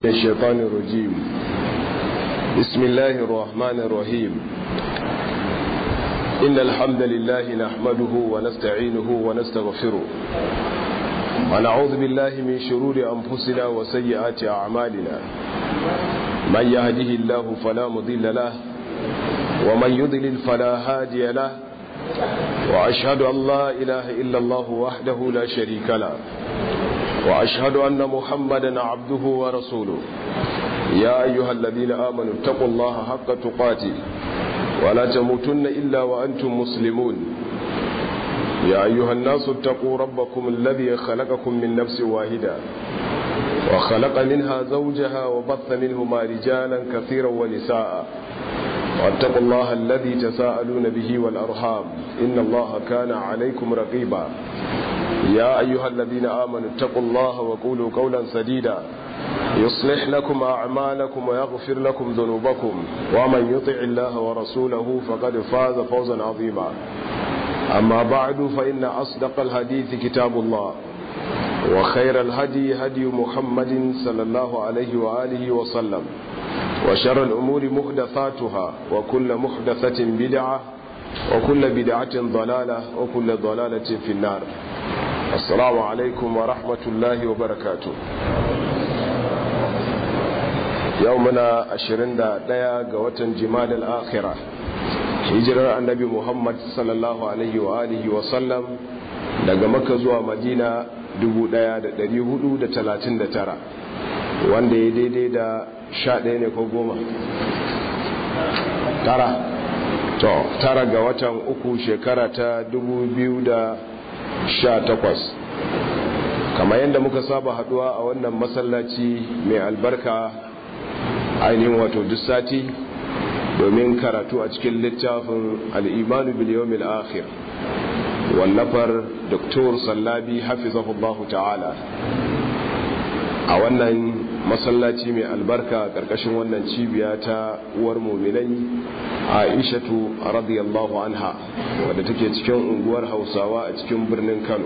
الشيطان الرجيم بسم الله الرحمن الرحيم إن الحمد لله نحمده ونستعينه ونستغفره ونعوذ بالله من شرور أنفسنا وسيئات أعمالنا من يهده الله فلا مضل له ومن يضلل فلا هادي له وأشهد أن لا إله إلا الله وحده لا شريك له وأشهد أن محمدا عبده ورسوله يا أيها الذين آمنوا اتقوا الله حق تقاته ولا تموتن إلا وأنتم مسلمون يا أيها الناس اتقوا ربكم الذي خلقكم من نفس واحدة وخلق منها زوجها وبث منهما رجالا كثيرا ونساء واتقوا الله الذي تساءلون به والأرحام إن الله كان عليكم رقيبا يا أيها الذين آمنوا اتقوا الله وقولوا قولا سديدا يصلح لكم أعمالكم ويغفر لكم ذنوبكم ومن يطع الله ورسوله فقد فاز فوزا عظيما أما بعد فإن أصدق الحديث كتاب الله وخير الهدي هدي محمد صلى الله عليه وآله وسلم وشر الأمور محدثاتها وكل محدثة بدعة وكل بدعة ضلالة وكل ضلالة في النار السلام عليكم ورحمة الله وبركاته يومنا أشرين دا ديا قوة جمال الآخرة hijirar annabi muhammad sallallahu alaihi wa alihi wa sallam daga maka zuwa madina 1439 wanda ya daidai da 11 ne ko goma tara to tara ga watan uku shekara ta 2018 kamar yadda muka saba haduwa a wannan masallaci mai albarka ainihin wato duk sati domin karatu a cikin littafin al'imanu biliyomil akhir wallafar doktor sallabi hafizahullahu ta'ala a wannan masallaci mai albarka ƙarƙashin wannan cibiya ta uwar muminai aishatu radiyallahu anha wadda take cikin unguwar hausawa a cikin birnin kano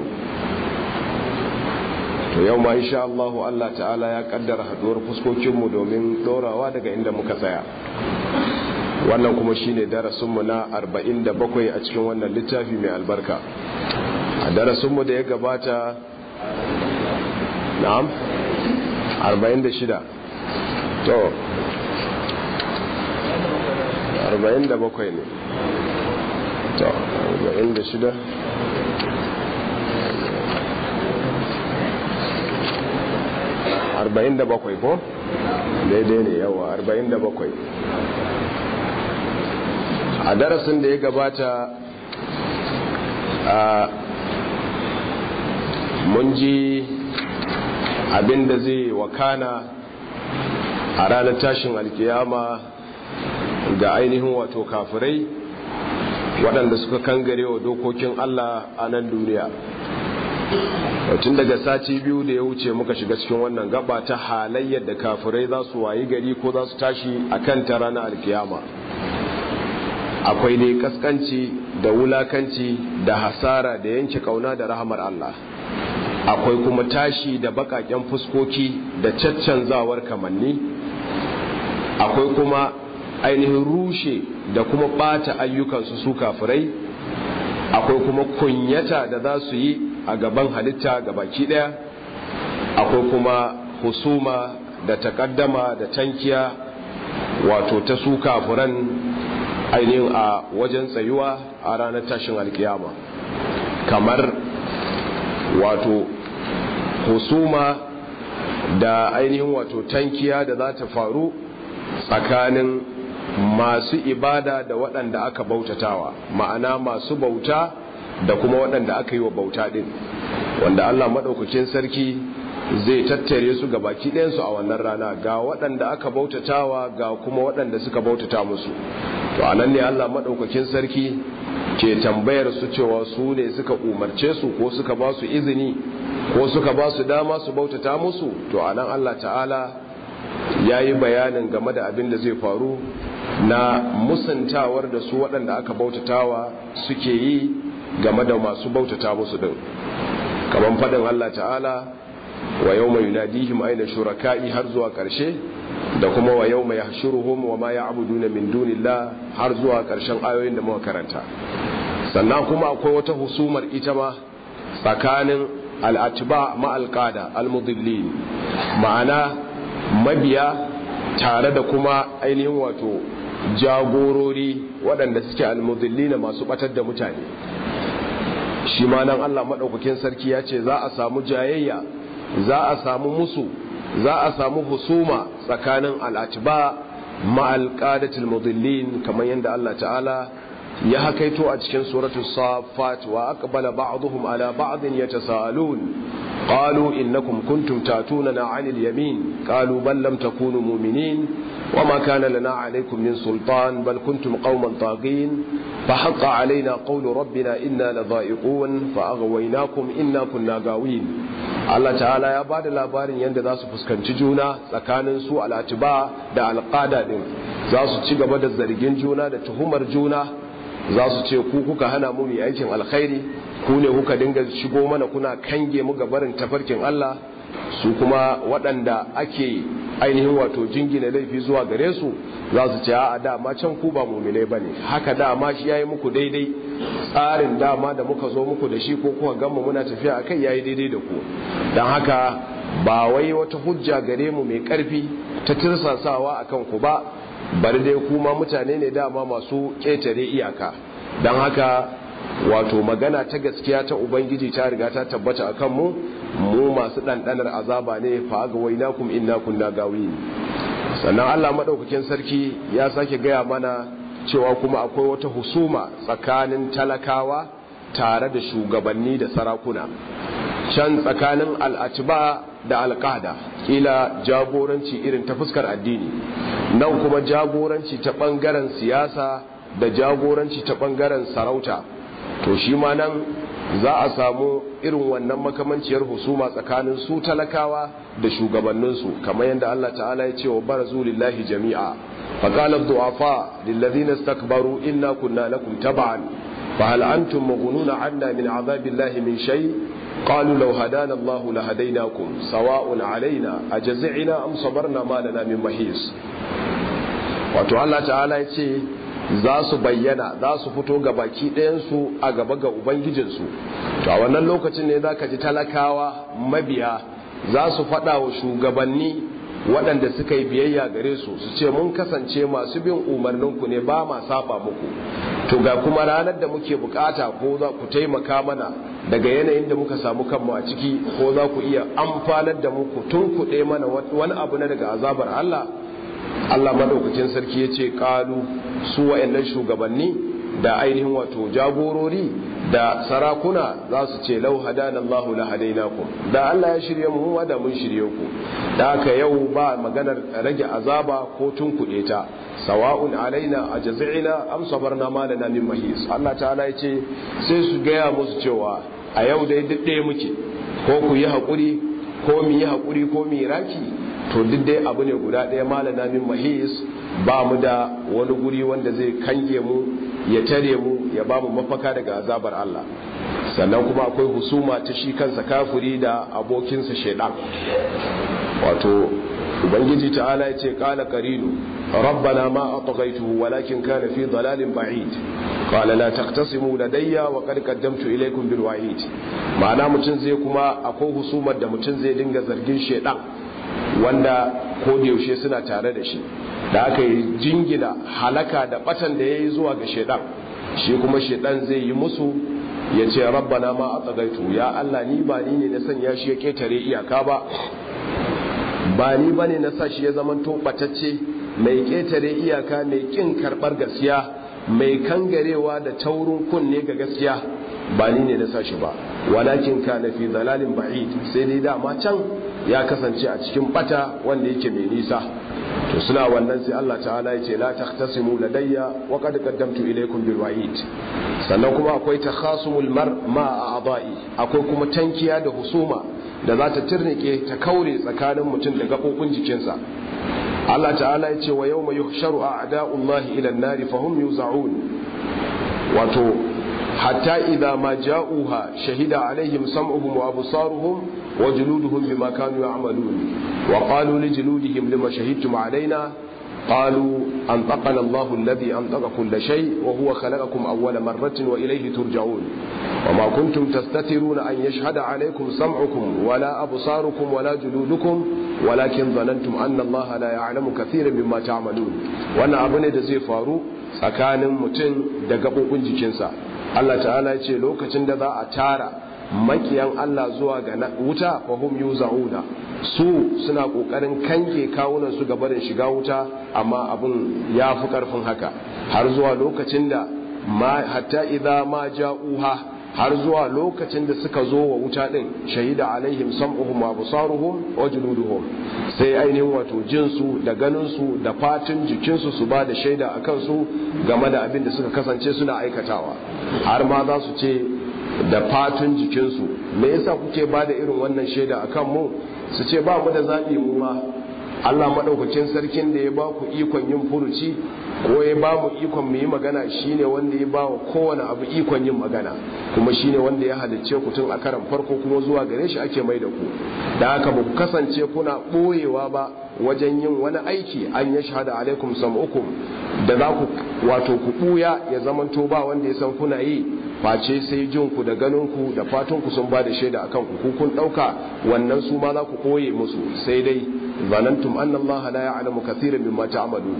to yau ma insha Allahu Allah ta'ala ya kaddara haduwar fuskokinmu domin dorawa daga inda muka tsaya wannan kuma shine darasinmu na 47 a cikin wannan littafi mai albarka a darasinmu da ya gabata na'am 46 to 47 ne to 46 arba'in da bakwai ko daidai ne yawa arba'in da bakwai a darasin da ya gabata a mun ji abin da zai wakana a ranar tashin alkiyama ga ainihin wato kafirai waɗanda suka kangare wa dokokin Allah a nan duniya tun daga sati biyu da ya wuce muka shiga cikin wannan gaba ta halayyar da kafirai za su wayi gari ko za su tashi a kan ta ranar alkiyama akwai dai kaskanci da wulakanci da hasara da yanke kauna da rahamar Allah akwai kuma tashi da bakaken fuskoki da caccanzawar kamanni akwai kuma ainihin rushe da kuma bata ayyukansu su kafirai akwai kuma kunyata da za su yi a gaban halitta ga baki daya akwai kuma husuma da takaddama da tankiya wato ta su kafuran ainihin a wajen tsayuwa a ranar tashin alkiyama kamar wato husuma da ainihin wato tankiya da za ta faru tsakanin masu ibada da waɗanda aka bautatawa ma'ana masu bauta da kuma waɗanda aka yi wa bauta ɗin wanda Allah maɗaukakin sarki zai tattare su ga baki ɗayansu a wannan rana ga waɗanda aka bautatawa ga kuma waɗanda suka bautata musu to a nan ne Allah maɗaukakin sarki ke tambayar su cewa su ne suka umarce su ko suka ba su izini ko suka ba su dama su bautata musu to a nan Allah ta'ala ya yi bayanin game da abin da zai faru na musantawar da su waɗanda aka bautatawa suke yi game da masu bautata musu din kamar faɗin Allah ta'ala wa yawma yunadihim aina shuraka'i har zuwa karshe da kuma wa yawma yahshuruhum wa ma ya'buduna min dunillah har zuwa karshen ayoyin da muka karanta sannan kuma akwai wata husumar ita ma tsakanin al'atba ma alqada almudillin ma'ana mabiya tare da kuma ainihin wato jagorori waɗanda suke almudillina masu batar da mutane shi ma nan Allah maɗaukakin sarki ya ce za a samu jayayya za a samu musu za a samu husuma tsakanin al'atiba ma'alƙadatul mudillin kamar yadda Allah ta'ala ya hakaito a cikin suratu safat wa aqbala ba'dhum ala ba'din yatasaalun qalu innakum kuntum tatunana 'anil yamin qalu bal lam takunu mu'minin وما كان لنا عليكم من سلطان بل كنتم قوما طاغين فحق علينا قول ربنا إنا لضائقون فأغويناكم إنا كنا غاوين Allah ta'ala ya ba da labarin yadda za su fuskanci juna tsakanin su al'atiba da alƙada ɗin za su ci gaba da zargin juna da tuhumar juna za su ce ku kuka hana mu mai aikin alkhairi ku ne kuka dinga shigo mana kuna kange mu ga barin tafarkin Allah su kuma waɗanda ake ainihin wato jingina laifi zuwa gare su za su ce a dama can ku ba mumine ba ne haka dama shi ya yi muku daidai tsarin dama da muka zo muku da shi ko kuka gama muna tafiya a kai ya yi daidai da ku don haka ba wai wata hujja gare mu mai ƙarfi ta tirsasawa a kan ku ba bari dai kuma mutane ne dama masu ƙetare iyaka don haka wato magana ta gaskiya ta ubangiji ta riga ta tabbata a kanmu mu masu ɗanɗanar azaba ne fa ga wainakum inna kunna gawi sannan Allah madaukakin sarki ya sake gaya mana cewa kuma akwai wata husuma tsakanin talakawa tare da shugabanni da sarakuna can tsakanin al'atiba da alƙada kila jagoranci irin ta fuskar addini nan kuma jagoranci ta ɓangaren siyasa da jagoranci ta ɓangaren sarauta to shi ma nan za a samu irin wannan makamanciyar husuma tsakanin su talakawa da shugabanninsu kamar yadda Allah ta'ala ya ce wa barazu lillahi jami'a faqala ad-du'afa lilladhina istakbaru inna kunna lakum tab'an fa hal antum mughnuna 'anna min 'adhabillahi min shay qalu law hadana Allah lahadaynakum sawa'un 'alaina ajza'ina am sabarna ma lana min mahis wato Allah ta'ala ya ce za su bayyana za su fito ga baki ɗayansu a gaba ga ubangijinsu to a wannan lokacin ne za ka ji talakawa mabiya za su faɗa wa shugabanni waɗanda suka yi biyayya gare su su ce mun kasance masu bin umarninku ne ba ma saba muku to ga kuma ranar da muke bukata ko za ku taimaka mana daga yanayin da muka samu kanmu a ciki ko za ku iya amfanar da muku tun kuɗe mana wani abu na daga azabar Allah Allah madaukakin sarki ya ce kalu su wa'annan shugabanni da ainihin wato jagorori da sarakuna za su ce lau hadana Allahu la hadainakum da Allah ya shirye mu da mun shirye ku da haka yau ba maganar rage azaba ko tunkuɗe ta sawa'un alaina ajza'ina am sabarna ma lana min mahis Allah ta'ala ya ce sai su gaya musu cewa a yau dai duk ɗaya muke ko ku yi haƙuri ko mu yi haƙuri ko mu yi raki to duk dai abu ne guda ɗaya malana min mahis ba mu da wani guri wanda zai kange mu ya tare mu ya ba mu mafaka daga azabar Allah sannan kuma akwai husuma ta shi kansa kafiri da abokinsa shaidan wato ubangiji ta'ala ya ce kala qarinu rabbana ma atghaytuhu walakin kana fi dalalin ba'id qala la taqtasimu ladayya wa qad qaddamtu ilaykum bil wa'id ma'ana mutun zai kuma akwai husumar da mutun zai dinga zargin shaidan wanda ko da yaushe suna tare da shi da aka yi jingina halaka da batan da ya yi zuwa ga shaidan shi kuma shaidan zai yi musu ya ce rabbana ma a tsagaitu ya Allah ni ba ni ne na sanya shi ya ketare iyaka ba ba ni ba ne na sa shi ya zamanto batacce mai ketare iyaka mai kin karbar gaskiya mai kangarewa da taurin kunne ga gaskiya ba ni ne na sa shi ba walakin ka na fi zalalin ba'id sai dai dama can ya kasance a cikin bata wanda yake mai nisa to suna wannan sai Allah ta'ala ya ce la taqtasimu ladayya wa qad qaddamtu ilaykum bil wa'id sannan kuma akwai takhasumul mar ma a'dha'i akwai kuma tankiya da husuma da za ta turnike ta kaure tsakanin mutum da gabobin jikinsa Allah ta'ala ya ce wa yawma yuhsharu a'da'ullahi ila an-nari fahum yuz'un wato hatta idza ma ja'uha shahida alaihim sam'uhum wa absaruhum wa juluduhum bima kanu ya'malun wa qalu li juludihim lima shahidtum alaina قالوا أنطقنا الله الذي أنطق كل شيء وهو خلقكم أول مرة وإليه ترجعون وما كنتم تستترون أن يشهد عليكم سمعكم ولا أبصاركم ولا جلودكم ولكن ظننتم أن الله لا يعلم كثيرا مما تعملون وأنا أبني دزي فارو سكان متن دقبو جنسا Allah ta'ala ya ce lokacin da za a tara makiyan Allah zuwa ga wuta fahum yuza'una su suna kokarin kange kawunan su ga barin shiga wuta amma abun ya fi karfin haka har zuwa lokacin da ma hatta idza ma ja'uha har zuwa lokacin da suka zo wa wuta din shahida alaihim sam'uhum wa absaruhum wa juluduhum sai ainihin wato jinsu da ganinsu da fatin jikinsu su ba da shaida a kansu game da abin da suka kasance suna aikatawa har ma za su ce da fatun jikinsu me yasa kuke ba da irin wannan shaida a kanmu su ce ba mu da zaɓi mu ma Allah maɗaukacin sarkin da ya ba ku ikon yin furuci ko ya ba mu ikon mu yi magana shine wanda ya ba wa kowane abu ikon yin magana kuma shine wanda ya halicce ku tun a karan farko kuma zuwa gare shi ake mai da ku da haka ba ku kasance kuna ɓoyewa ba wajen yin wani aiki an ya shahada alaikum sam'ukum da za ku wato ku ɓuya ya zamanto ba wanda ya san kuna yi face sai jin ku da ganin ku da fatan ku sun ba da shaida akan ku ku kun ɗauka wannan su ma za ku ɓoye musu sai dai zanantum anna Allah la ya'lamu kathiran mimma ta'malun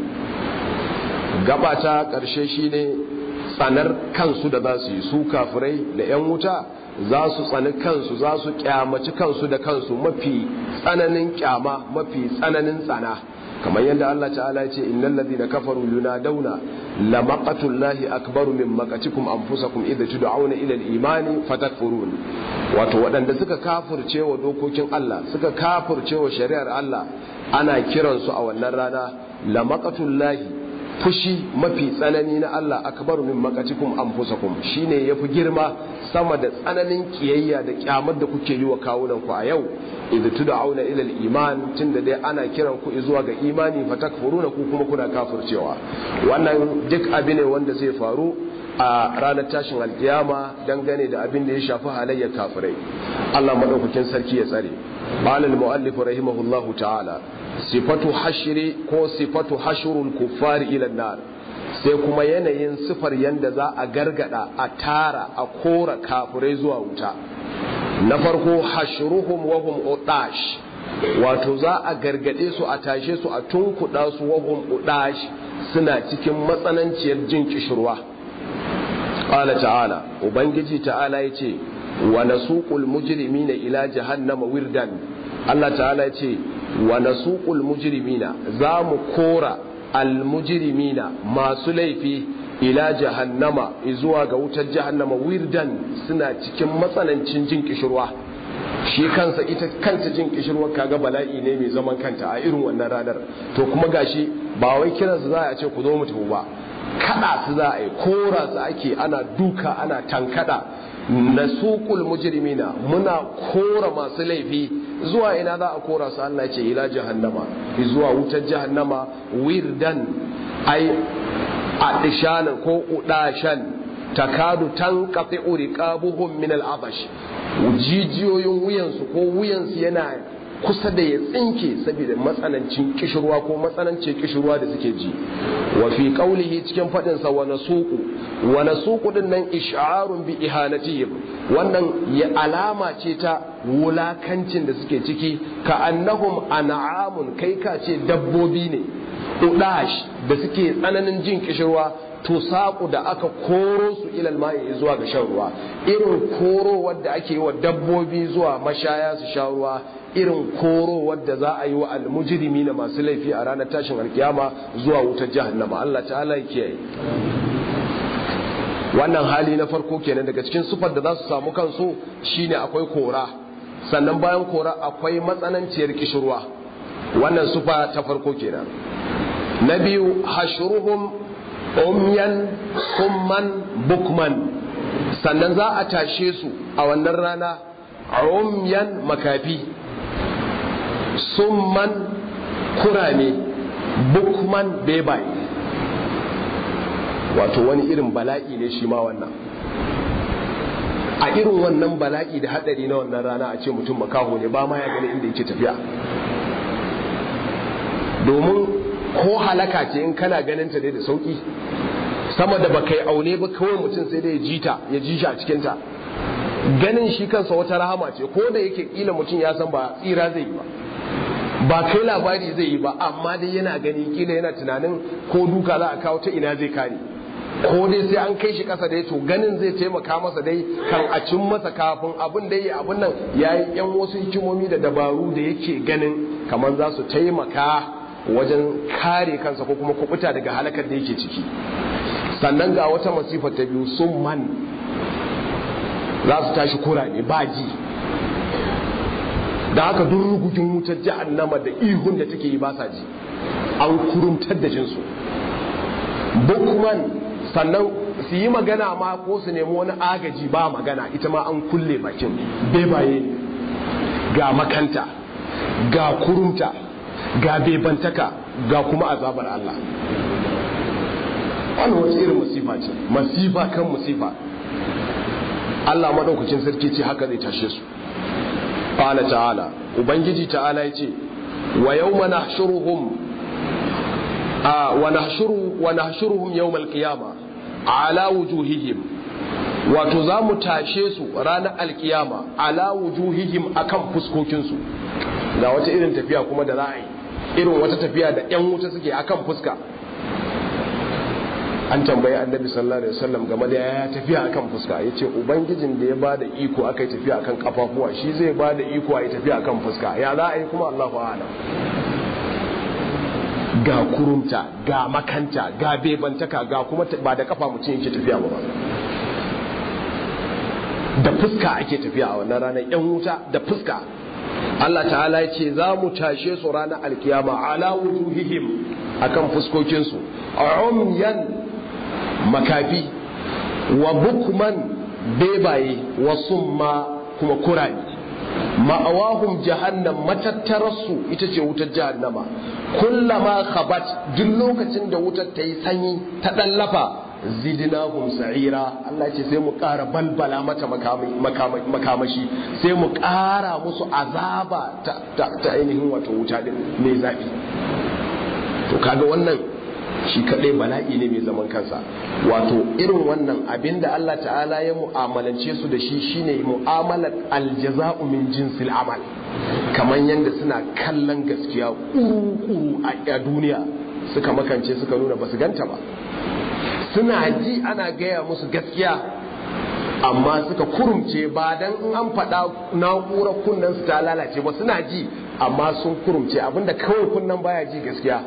gaba ta karshe shine tsanar kansu da za su yi su kafirai da yan wuta za su tsani kansu za su kyamaci kansu da kansu mafi tsananin kyama mafi tsananin tsana kamar yadda Allah ta'ala ya ce innal ladina kafaru yunadawna la maqatullahi akbaru min maqatikum anfusakum idza tud'auna ila al-imani fatakfurun wato waɗanda suka kafirce wa dokokin Allah suka kafirce wa shari'ar Allah ana kiransu a wannan rana la maqatullahi fushi mafi tsanani na Allah akbaru min maqatikum anfusakum shine yafi girma sama da tsananin kiyayya da kyamar da kuke yi wa kawunan ku a yau idza tud'auna ila al-iman tunda dai ana kiran ku zuwa ga imani fatakfuruna ku kuma kuna kafircewa wannan duk abin ne wanda zai faru a ranar tashin alkiyama dangane da abin da ya shafi halayyar kafirai Allah madaukakin sarki ya tsare qala al-muallif rahimahullahu ta'ala sifatu hashri ko sifatu hashrul kuffari ila nar sai kuma yanayin sifar yanda za a gargada a tara a kora kafirai zuwa wuta na farko hashruhum wa hum udash wato za a gargade su a tashe su a tunkuda su wa hum udash suna cikin matsananciyar jin kishirwa qala ta'ala ubangiji ta'ala yace wa nasuqul mujrimina ila jahannama wirdan Allah ta'ala yace wa nasuqul mujrimina za mu kora al mujrimina masu laifi ila jahannama zuwa ga wutar jahannama wirdan suna cikin matsanancin jin kishirwa shi kansa ita kanta jin kishirwa kaga bala'i ne mai zaman kanta a irin wannan ranar to kuma gashi ba wai kiransu za a ce ku zo mu tafi ba kada su za a yi kora su ake ana duka ana tankada na suƙul mujrimina muna kora masu laifi zuwa ina za a kora su Allah ce ila jahannama zuwa wutar jahannama wirdan ai adishanan ko udashan takadu tanqati uriqabuhum min al-abash jijiyoyin wuyansu ko wuyansu yana kusa da ya tsinke saboda matsanancin kishirwa ko matsanancin kishirwa da suke ji wa fi qawlihi cikin fadin sa wa nasuqu wa nasuqu din nan ish'arun bi ihanatihim wannan ya alama ce ta wulakancin da suke ciki ka annahum an'amun kai ka ce dabbobi ne udash da suke tsananin jin kishirwa to saƙu da aka koro su ilal ma'i zuwa ga shan ruwa irin koro wadda ake yi wa dabbobi zuwa mashaya su sha ruwa irin koro wadda za a yi wa almujirimi na masu laifi a ranar tashin alkiyama zuwa wutar jahannama Allah ta'ala ya kiyaye wannan hali na farko kenan daga cikin sufar da za su samu kansu shine akwai kora sannan bayan kora akwai matsananciyar kishirwa wannan sufa ta farko kenan na biyu hashruhum umyan kumman bukman sannan za a tashe su a wannan rana umyan makafi summan kurame bukman bebaye wato wani irin bala'i ne shi ma wannan a irin wannan bala'i da hadari na wannan rana a ce mutum makaho ne ba ma ya gani inda yake tafiya domin ko halaka ce in kana ganin ta dai da sauki sama da baka yi aune ba kawai mutum sai dai ya ji ta ya ji shi a cikin ta ganin shi kansa wata rahama ce ko da yake kila mutum ya san ba tsira zai yi ba ba kai labari zai yi ba amma dai yana gani kila yana tunanin ko duka za a kawo ta ina zai kare ko dai sai an kai shi kasa dai to ganin zai taimaka masa dai kan a cin masa kafin abin da yi abin nan ya yi yan wasu hikimomi da dabaru da yake ganin kamar za su taimaka wajen kare kansa ko kuma kubuta daga halakar da yake ciki sannan ga wata masifa ta biyu sun man za su tashi kurame ba ji da haka duk rugugin wutar jahannama da ihun da take yi ba sa ji an kurumtar da jinsu bukman sannan su yi magana ma ko su nemi wani agaji ba magana ita ma an kulle bakin bebaye ga makanta ga kurumta ga bebantaka ga kuma azabar Allah wannan wata irin masifa ce masifa kan masifa Allah madaukakin sarki ce haka zai tashe su qala ta'ala ubangiji ta'ala yace wa yawma nahshuruhum a wa nahshuru wa nahshuruhum yawm al-qiyamah ala wujuhihim wato za mu tashe su ranar alkiyama ala wujuhihim akan fuskokinsu ga wata irin tafiya kuma da za a yi irin wata tafiya da yan wuta suke akan fuska an tambayi annabi sallallahu alaihi wasallam game da ya tafiya akan fuska yace ubangijin da ya bada iko akai tafiya akan kafafuwa shi zai bada iko ayi tafiya akan fuska ya za a yi kuma Allahu a'lam ga kurumta ga makanta ga bebantaka ga kuma ba da kafa mutum yake tafiya ba da fuska ake tafiya a wannan ranar yan wuta da fuska Allah ta'ala ya ce za mu tashe su ranar alkiyama ala wujuhihim akan fuskokinsu umyan makafi wa bukman bebaye wa summa kuma kurani ma'awahum jahannam matattararsu ita ce wutar jahannama kullama khabat duk lokacin da wutar ta yi sanyi ta ɗallafa zidnahum sa'ira Allah ce sai mu ƙara balbala mata makamashi sai mu ƙara musu azaba ta ainihin wato wuta din mai zafi to kaga wannan shi kadai bala'i ne mai zaman kansa wato irin wannan abinda Allah ta'ala ya mu'amalance su da shi shine mu'amalar aljaza'u min jinsil amal kamar yadda suna kallon gaskiya kuru-kuru a duniya suka makance suka nuna basu ganta ba suna ji ana gaya musu gaskiya amma suka kurumce ba dan in an faɗa na'urar kunnen su ta lalace ba suna ji amma sun kurumce abinda kawai kunnen baya ji gaskiya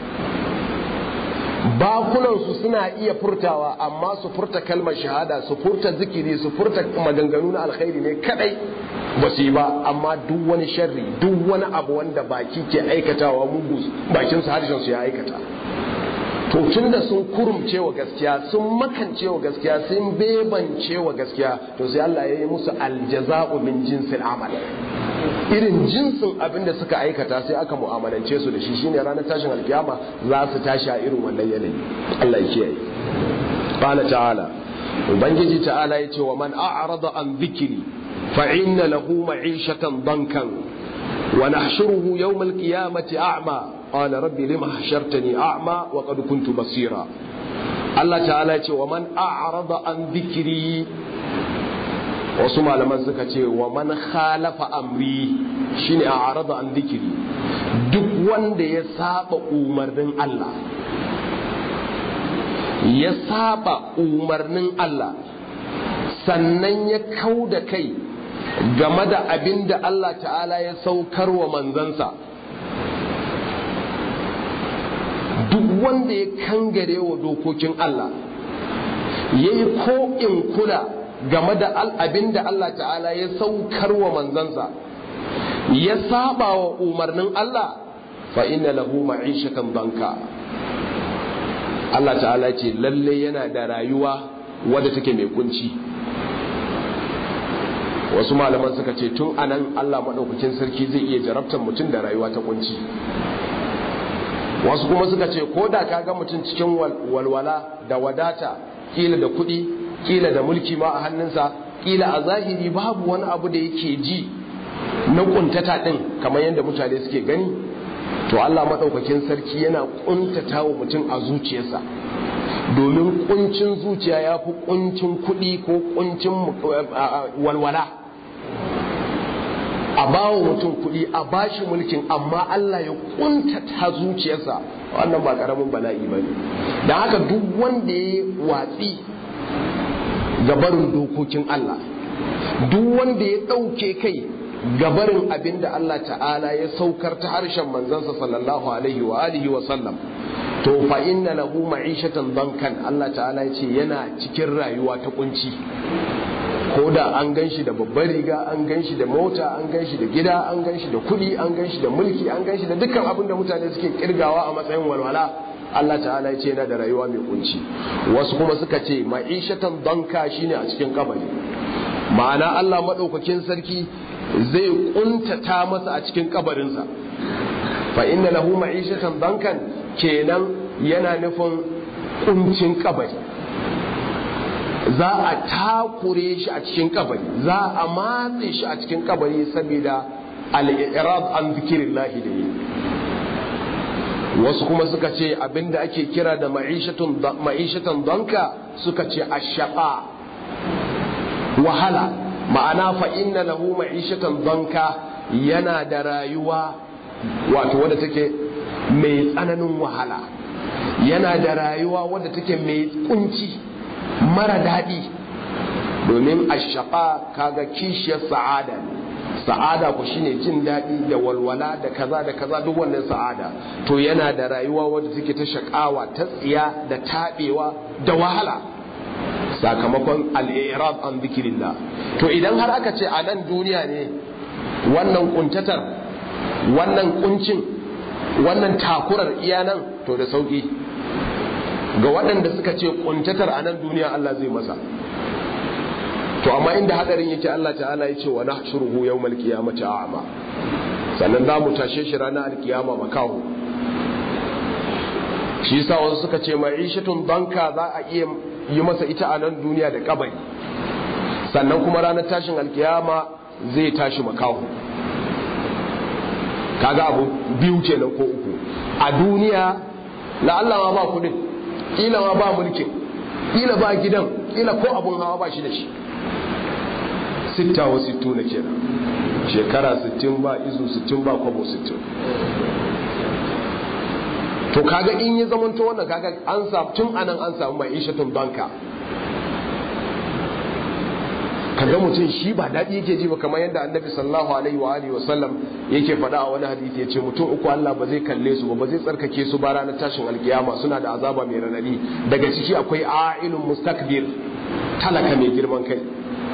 bakunansu suna iya furtawa amma su furta kalmar shahada su furta zikiri su furta maganganu na alkhairi ne kadai ba su yi ba amma duk wani sharri duk wani abu wanda baki ke aikatawa mugu bakin su harshen su ya aikata to tun da sun kurumce wa gaskiya sun makance wa gaskiya sun bebance wa gaskiya to sai Allah ya yi musu aljaza'u min jinsil amal irin jinsin abin da suka aikata sai aka mu'amalance su da shi shine ranar tashin alkiyama za su tashi a irin wannan yanayi Allah ya kiyaye qala ta'ala ubangiji ta'ala yace wa man a'rada an dhikri fa inna lahu ma'ishatan dankan wa nahshuruhu yawm al-qiyamati a'ma qala rabbi lima hashartani a'ma wa qad kuntu basira Allah ta'ala yace wa man a'rada an dhikri wasu malaman suka ce wa man khalafa amri shine a arada an zikiri duk wanda ya saba umarnin Allah ya saba umarnin Allah sannan ya kau da kai game da abin da Allah ta'ala ya saukar wa manzansa duk wanda ya kangare wa dokokin Allah ya yi ko in kula game da abin da Allah ta'ala ya saukar wa manzansa ya saba wa umarnin Allah fa inna lahu ma'ishatan banka Allah ta'ala ce lalle yana da rayuwa wadda take mai kunci wasu malaman suka ce tun anan Allah maɗaukakin sarki zai iya jarabtar mutum da rayuwa ta kunci wasu kuma suka ce ko da ka ga mutum cikin walwala da wadata kila da kuɗi kila da mulki ma a hannunsa kila a zahiri babu wani abu da yake ji na kuntata din kamar yadda mutane suke gani to Allah maɗaukakin sarki yana kuntata wa mutum a zuciyarsa domin kuncin zuciya ya fi kuncin kuɗi ko kuncin walwala a bawa mutum kuɗi a bashi mulkin amma Allah ya kuntata zuciyarsa wannan ba ƙaramin bala'i ba ne da haka duk wanda ya watsi gabarin dokokin Allah duk wanda ya ɗauke kai gabarin abin da Allah ta'ala ya saukar ta harshen manzansa sallallahu alaihi wa alihi wa sallam to fa inna lahu ma'ishatan bankan Allah ta'ala ya ce yana cikin rayuwa ta kunci ko da an gan shi da babbar riga an gan shi da mota an gan shi da gida an gan shi da kuɗi an gan shi da mulki an gan shi da dukkan abin da mutane suke kirgawa a matsayin walwala Allah ta'ala ya ce yana da rayuwa mai kunci wasu kuma suka ce ma'ishatan banka shine a cikin kabari ma'ana Allah maɗaukakin sarki zai kuntata masa a cikin kabarinsa fa inna lahu ma'ishatan bankan kenan yana nufin kuncin kabari za a takure shi a cikin kabari za a matse shi a cikin kabari saboda al-i'rad an zikirillahi da yi wasu kuma suka ce abinda ake kira da ma'ishatan donka suka ce ashaqa wahala ma'ana fa inna lahu ma'ishatan donka yana da rayuwa wato wadda take mai tsananin wahala yana da rayuwa wadda take mai kunci mara daɗi domin ashaqa kaga kishiyar sa'ada sa'ada ku shine jin daɗi da walwala da kaza da kaza duk wannan sa'ada to yana da rayuwa wadda take ta shakawa ta tsiya da taɓewa da wahala sakamakon al'irab an zikirillah to idan har aka ce a nan duniya ne wannan kuntatar wannan kuncin wannan takurar iya nan to da sauki ga waɗanda suka ce kuntatar a nan duniya Allah zai masa to amma inda hadarin yake Allah ta'ala ya ce wa nahshuruhu yawmal qiyamati a'ma sannan za mu tashe shi ranar alkiyama makaho shi yasa wasu suka ce ma'ishatun banka za a iya yi masa ita a nan duniya da kabari sannan kuma ranar tashin alkiyama zai tashi makaho kaga abu biyu kenan ko uku a duniya la Allah ma ba kudin kila ma ba mulkin kila ba gidan kila ko abun hawa ba shi da shi sitta wa sittu na kenan shekara sittin ba izu sittin ba kwabo sittin to kaga in ya zamanto wannan kaga an samu tun anan an samu mai ishatun banka kaga mutum shi ba daɗi yake ji ba kamar yadda annabi sallallahu alaihi wa alihi wasallam yake faɗa a wani hadisi yace mutum uku Allah ba zai kalle su ba ba zai tsarkake su ba ranar tashin alkiyama suna da azaba mai ranadi daga ciki akwai a'ilun mustakbir talaka mai girman kai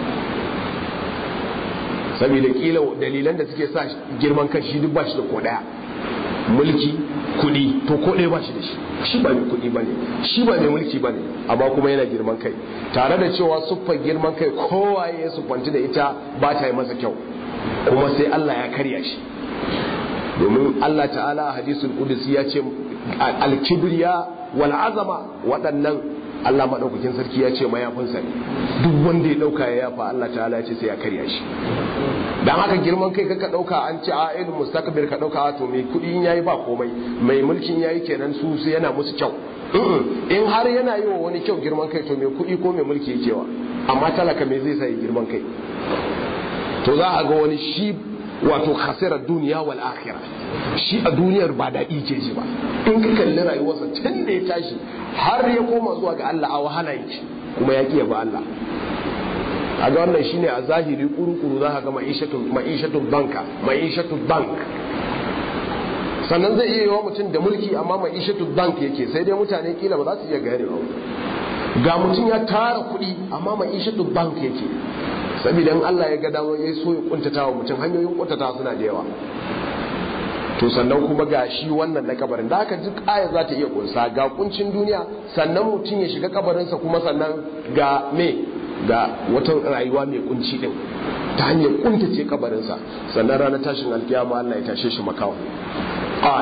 saboda kila dalilan da suke sa girman kai shi duk ba shi da ko daya mulki kudi to ko ɗaya ba shi da shi shi ba mai kudi ba ne shi ba mai mulki ba ne amma kuma yana girman kai tare da cewa siffar girman kai kowaye ya siffanci da ita ba ta yi masa kyau kuma sai Allah ya karya shi domin Allah ta'ala a hadisul qudsi ya ce al-kibriya wal azama waɗannan Allah maɗaukakin sarki ya ce mayafinsa ne duk wanda ya ɗauka ya yafa Allah ta'ala ya ce sai ya karya shi dan haka girman kai kaka ɗauka an ce a ilmu mustakbir ka ɗauka to mai kuɗi in yayi ba komai mai mulkin yayi kenan su sai yana musu kyau in har yana yi wa wani kyau girman kai to mai kuɗi ko mai mulki yake wa amma talaka me zai sai girman kai to za a ga wani shi wato khasirar duniya wal akhirah shi a duniyar ba daɗi ke ji ba in ka kalli rayuwarsa tun da ya tashi har ya koma zuwa ga Allah a wahala yake kuma ya kiya ba Allah a ga wannan shine a zahiri kuru-kuru za ka ga ma'ishatun banka ma'ishatun bank sannan zai iya yawa mutum da mulki amma ma'ishatun bank yake sai dai mutane kila ba za su iya gane ba ga mutum ya tara kuɗi amma ma'ishatun bank yake saboda in Allah ya ga dama ya so ya kuntata wa mutum hanyoyin kuntata suna da yawa to sannan kuma ga shi wannan na kabarin da haka duk aya za ta iya kunsa ga kuncin duniya sannan mutum ya shiga kabarinsa kuma sannan ga me ga wata rayuwa mai kunci din ta hanyar kuntace kabarinsa sannan ranar tashin alkiyama Allah ya tashe shi makawo qal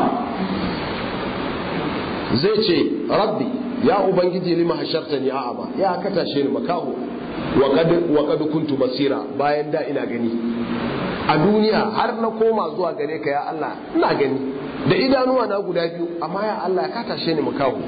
zai ce rabbi ya ubangiji lima hashartani a'ama ya ka tashe ni makaho wa qad kuntu basira bayan da ina gani a duniya har na koma zuwa gare ka ya Allah ina gani da idanuwa na guda biyu amma ya Allah ka tashe ni makahu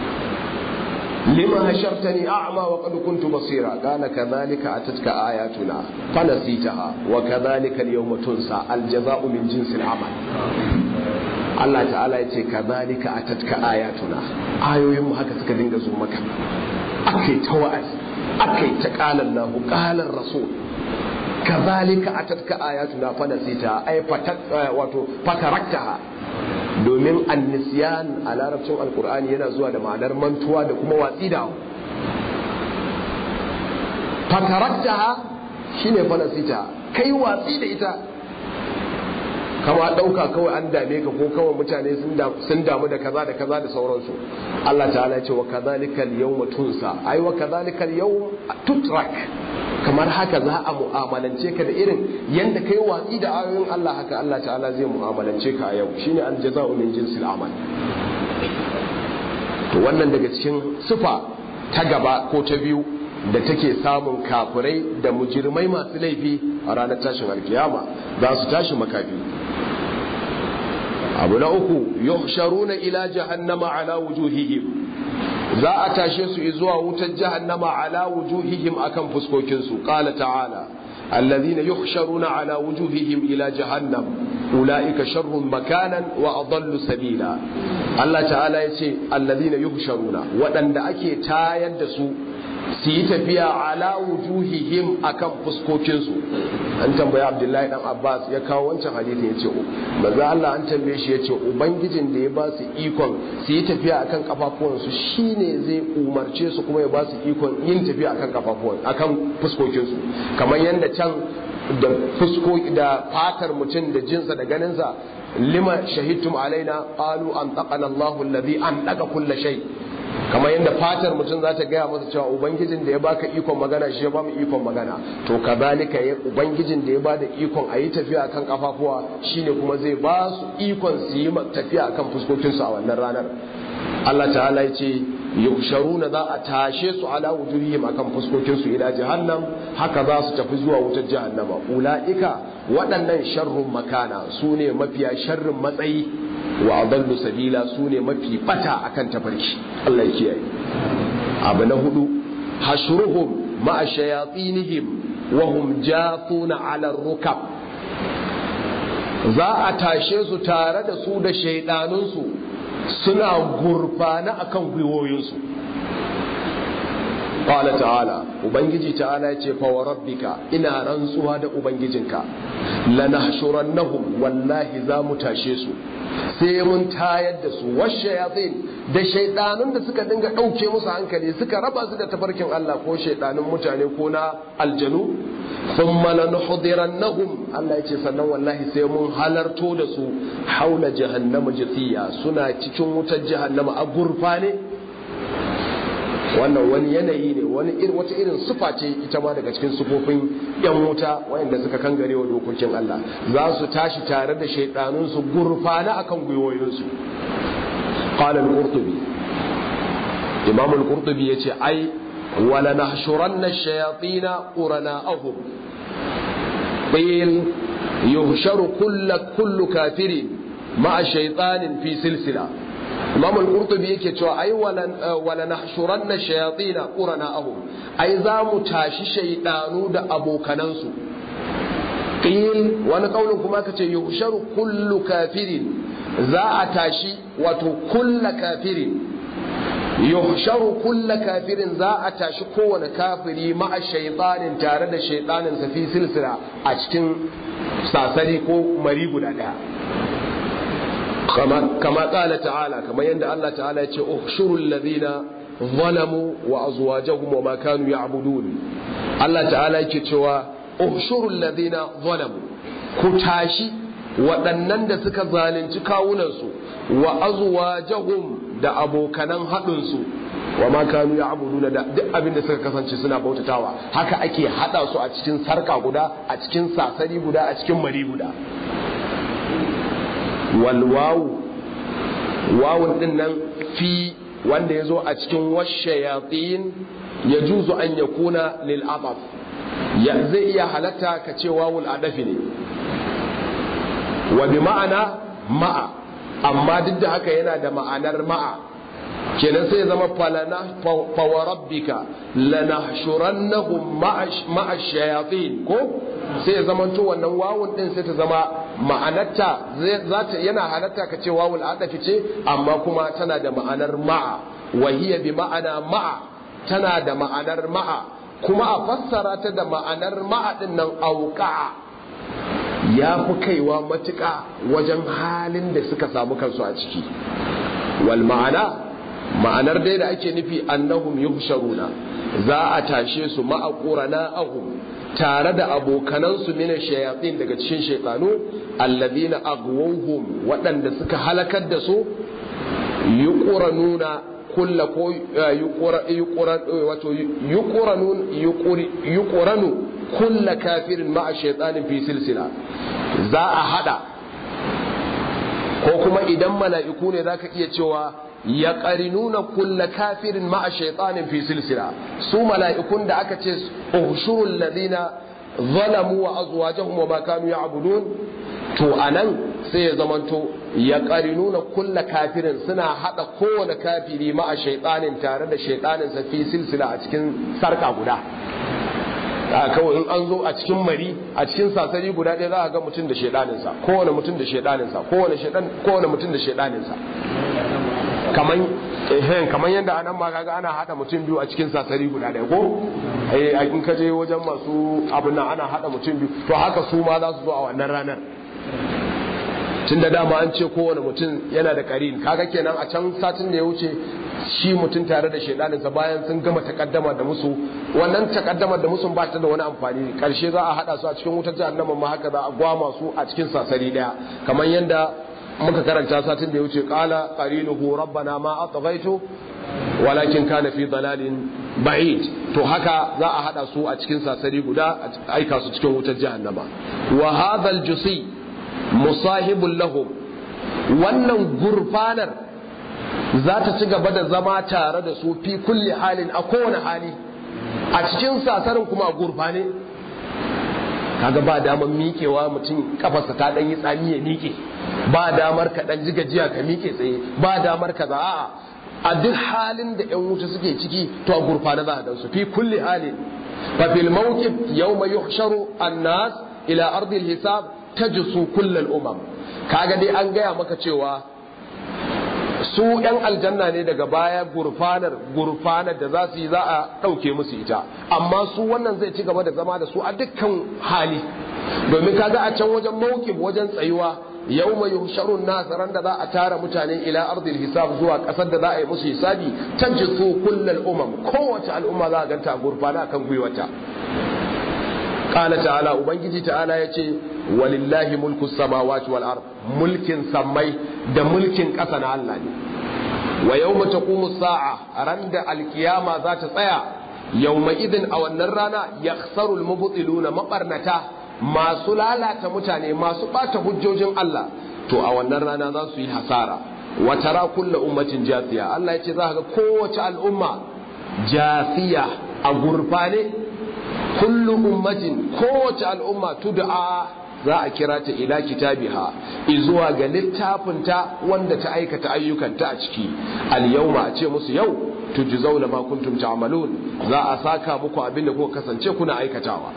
lima hashartani a'ma wa qad kuntu basira qala kadhalika atatka ayatuna fanasitaha wa kadhalika al-yawma tunsa al-jazaa'u min jinsi al-amal Allah ta'ala ya ce kadhalika atatka ayatuna ayoyin mu haka suka dinga zo maka akai ta wa'azi akai ta qala Allah qala rasul kadhalika atatka ayatuna fanasitaha ay fatat wato fataraktaha domin annisiyan a larabcin alkur'ani yana zuwa da ma'anar mantuwa da kuma watsi da fataraktaha shine falasita kai watsi da ita kama ɗauka kawai an dame ka ko kawai mutane sun damu da kaza da kaza da sauransu Allah ta'ala ya ce wa kadhalika al-yawma tunsa ai wa kadhalika al-yawm tutrak kamar haka za a mu'amalance ka da irin yanda kai watsi da ayoyin Allah haka Allah ta'ala zai mu'amalance ka a yau shine al-jaza'u min jinsil amal to wannan daga cikin sifa ta gaba ko ta biyu da take samun kafirai da mujirmai masu laifi a ranar tashin alkiyama za su tashi makafi abu na uku yuhsharuna ila jahannama ala wujuhihim za a tashe su zuwa wutar jahannama ala wujuhihim akan fuskokin su qala ta'ala alladhina yuhsharuna ala wujuhihim ila jahannam ulaika sharrun makanan wa adallu sabila Allah ta'ala yace alladhina yuhsharuna waɗanda ake tayar da su su yi tafiya ala wujuhihim akan fuskokinsu an tambayi abdullahi dan abbas ya kawo wancan hadisi ya ce maza Allah an tambaye shi ya ce ubangijin da ya ba su ikon su yi tafiya akan kafafuwansu shine zai umarce su kuma ya ba su ikon yin tafiya akan kafafuwan akan fuskokinsu kamar yadda can da fusko da fatar mutum da jinsa da ganinsa lima shahidtum alaina qalu an taqana Allahu alladhi an daga kulla shay kamar yadda fatar mutum za ta gaya masa cewa ubangijin da ya baka ikon magana shi ya ba mu ikon magana to kazalika ya ubangijin da ya bada ikon a yi tafiya akan kafafuwa shine kuma zai ba su ikon su yi tafiya akan fuskokinsu a wannan ranar Allah ta'ala ya ce yusharuna za a tashe su ala wujuhihim akan fuskokinsu ila jahannam haka za su tafi zuwa wutar jahannama ulaika waɗannan sharrun makana su ne mafiya sharrin matsayi wa adallu sabila su ne mafi bata akan tafarki Allah ya kiyaye abu na hudu hashruhum ma'a shayatinihim wa hum jathuna ala rukab za a tashe su tare da su da shaidanunsu suna gurfana akan gwiwoyinsu qala ta'ala ubangiji ta'ala yace fa wa rabbika ina rantsuwa da ubangijinka lanahshurannahum wallahi za mu tashe su sai mun tayar da su washayatin da shaidanun da suka dinga dauke musu hankali suka raba su da tafarkin Allah ko shaidanun mutane ko na aljanu thumma lanuhdirannahum Allah yace sannan wallahi sai mun halarto da su haula jahannama jithiya suna cikin wutar jahannama a gurfane wannan wani yanayi ne wani wata irin sufa ce ita ma daga cikin sufofin yan wuta wayanda suka kangare wa dokokin Allah za su tashi tare da shaidanun su gurfana akan gwiwoyinsu qala al-qurtubi imam al-qurtubi yace ai wala nahshuranna ash-shayatin qurana'ahum qil yuhsharu kullu kullu kafirin ma'a shaytanin fi silsila imam al-qurtubi yake cewa ai wala nahshuranna shayatin qurana'ahum ai za mu tashi shaydanu da abokanansu qil wani kaulin kuma kace yuhsharu kullu kafirin za a tashi wato kullu kafirin yuhsharu kullu kafirin za a tashi kowane kafiri ma'a shaytanin tare da shaytanin sa fi silsila a cikin sasari ko mari guda daya كما قال تعالى كما يند الله تعالى احشروا الذين ظلموا وازواجهم وما كانوا يعبدون الله تعالى yake cewa احشروا الذين ظلموا ku tashi waɗannan da suka zalunci kawunansu wa azwajahum da abokanan haɗinsu wa ma kanu ya'buduna da duk abin da suka kasance suna bautatawa haka ake haɗa su a cikin sarka guda a cikin sasari guda a cikin mari guda walwawu wawun din nan fi wanda ya zo a cikin washayatin yajuzu an yakuna lil adaf ya zai iya halatta ka ce wawul adafi ne wa bi ma'ana ma'a amma duk da haka yana da ma'anar ma'a kenan sai zama falana fawarabbika lanahshurannahum ma'a shayatin ko sai ya zama to wannan wawun din sai ta zama ma'anarta zata yana halatta ka ce wawul adafi ce amma kuma tana da ma'anar ma'a wa hiya bi ma'ana ma'a tana da ma'anar ma'a kuma a fassara ta da ma'anar ma'a din nan auqa'a ya fi kaiwa matuƙa wajen halin da suka samu kansu a ciki wal ma'ana ma'anar dai da ake nufi annahum yuhsharuna za a tashe su ma'a ahum tare da abokanansu mina shayatin daga cikin shaytanu alladhina aghwawhum waɗanda suka halakar da su yuqranuna kulla ko wato yuqranu kulla kafirin ma'a shaitanin fi silsila za a hada ko kuma idan mala'iku ne zaka iya cewa ya qarinuna kulla kafirin ma'a shaitanin fi silsila su mala'ikun da aka ce ushurul ladina zalamu wa azwajahum wa ma kanu ya'budun to anan sai ya zamanto ya nuna kulla kafirin suna hada kowane kafiri ma'a shaitanin tare da shaitaninsa fi silsila a cikin sarka guda a kawai in an zo a cikin mari a cikin sasari guda ɗaya za a ga mutum da shaidaninsa kowane mutum da shaidaninsa kowane mutum da shaidaninsa kaman ehen kaman yadda anan ma kaga ana hada mutum biyu a cikin sasari guda ɗaya ko eh in ka je wajen masu abin nan ana hada mutum biyu to haka su ma za su zo a wannan ranar tun da dama an ce kowane mutum yana da karin kaga kenan a can satin da ya wuce shi mutum tare da shaidaninsa bayan sun gama takaddama da musu wannan takaddama da musu ba ta da wani amfani karshe za a hada su a cikin wutar jahannama ma haka za a gwama su a cikin sasari daya kamar yadda muka karanta satin da ya wuce qala qarinuhu rabbana ma atghaytu walakin kana fi dalalin ba'id to haka za a hada su a cikin sasari guda a aika su cikin wutar jahannama wa hadha al-jusi musahibul lahum wannan gurfanar za ta ci gaba da zama tare da su fi kulli halin a kowane hali a cikin sasarin kuma a gurfane kaga ba damar miƙewa mutum kafarsa ta ɗan yi tsami ya miƙe ba damar ka ɗan ji gajiya ka miƙe tsaye ba damar ka za'a a duk halin da ƴan wuta suke ciki to a gurfane za a dan su fi kulli halin fa fil mawqif yawma yuhsharu an-nas ila ardi al-hisab tajsu kullal umam kaga dai an gaya maka cewa su yan aljanna ne daga baya gurfanar gurfanar da za su yi za a ɗauke musu ita amma su wannan zai ci gaba da zama da su a dukkan hali domin kaga a can wajen mawkif wajen tsayuwa yau mai yusharun nasaran da za a tara mutane ila ardil hisab zuwa ƙasar da za a yi musu hisabi tajsu kullal umam kowace al'umma za a ganta gurfana kan gwiwata قال تعالى ubangiji ta'ala yace walillahi mulku samawati wal ard mulkin sammai da mulkin ƙasa na Allah ne wa yawma taqumu sa'a randa alkiyama za ta tsaya yawma idin a wannan rana yakhsaru almubtiluna mabarnata masu lalata mutane masu bata hujjojin Allah to a wannan rana za su yi hasara wa tara kullu ummatin jasiya Allah yace za ga kowace al'umma jasiya a gurfane kullu ummatin kowace al'umma tud'a za a kira ta ila kitabiha izuwa ga littafinta wanda ta aikata ayyukanta a ciki al-yawma a ce musu yau tujzauna ma kuntum ta'malun za a saka muku abin da kuka kasance kuna aikatawa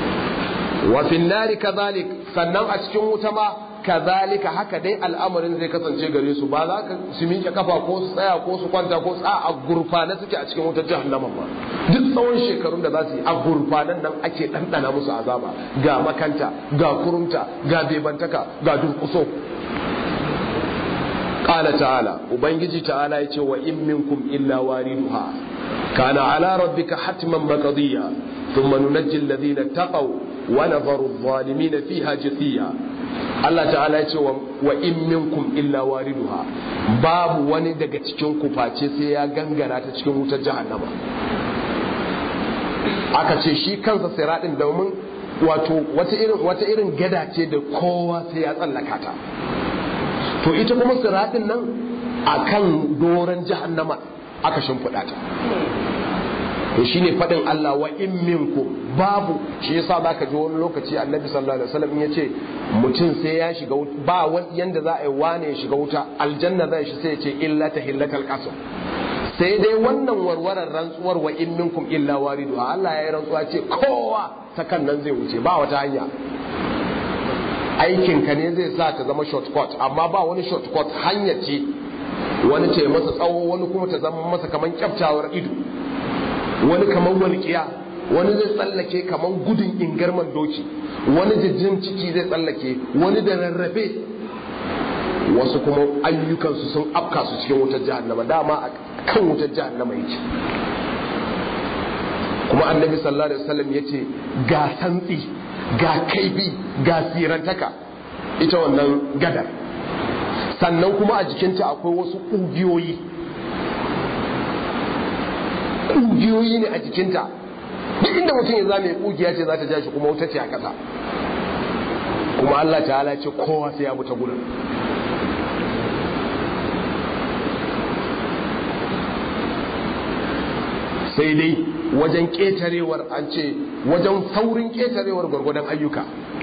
wa fin nari kadhalik sannan a cikin wuta ma kazalika haka dai al'amarin zai kasance gare su ba za ka su miƙe kafa ko su tsaya ko su kwanta ko tsa a gurfane suke a cikin wutar jahannama ba duk tsawon shekarun da za su yi a gurfanen nan ake ɗanɗana musu azaba ga makanta ga kurumta ga bebantaka ga durƙuso qala ta'ala ubangiji ta'ala yace wa in minkum illa wariduha kana ala rabbika hatman maqdiya thumma nunajji alladhina taqaw wa nadharu adh-dhalimina fiha jithiya Allah ta'ala ya ce wa in minkum illa wariduha babu wani daga cikin ku face sai ya gangara ta cikin wutar jahannama aka ce shi kansa siradin domin wato wata irin wata irin gada ce da kowa sai ya tsallaka ta to ita kuma siradin nan akan doran jahannama aka shimfiɗa ta to shine fadin Allah wa in minkum babu shi yasa zaka ji wani lokaci Annabi sallallahu alaihi wasallam ya ce mutum sai ya shiga ba wani yanda za a yi wane ya shiga wuta aljanna zai shi sai ya ce illa tahillatal qasam sai dai wannan warwarar rantsuwar wa in minkum illa waridu Allah ya yi rantsuwa ce kowa ta kan nan zai wuce ba wata hanya aikinka ne zai sa ta zama shortcut amma ba wani shortcut hanya ce wani ce masa tsawo wani kuma ta zama masa kaman kyaftawar ido wani kaman walƙiya wani zai tsallake kaman gudun ingarman doki wani jijjin ciki zai tsallake wani da rarrafe wasu kuma ayyukansu sun afka su cikin wutar jahannama dama a kan wutar jahannama yake kuma annabi sallallahu alaihi wasallam yace ga santsi ga kaifi ga sirantaka ita wannan gadar sannan kuma a jikinta akwai wasu ƙugiyoyi ƙugiyoyi ne a jikinta duk inda mutum ya zame ƙugiya ce za ta ja shi kuma wuta ce a ƙasa kuma Allah ta'ala ce kowa sai ya mutu gurin sai dai wajen ƙetarewar an ce wajen saurin ƙetarewar gwargwadon ayyuka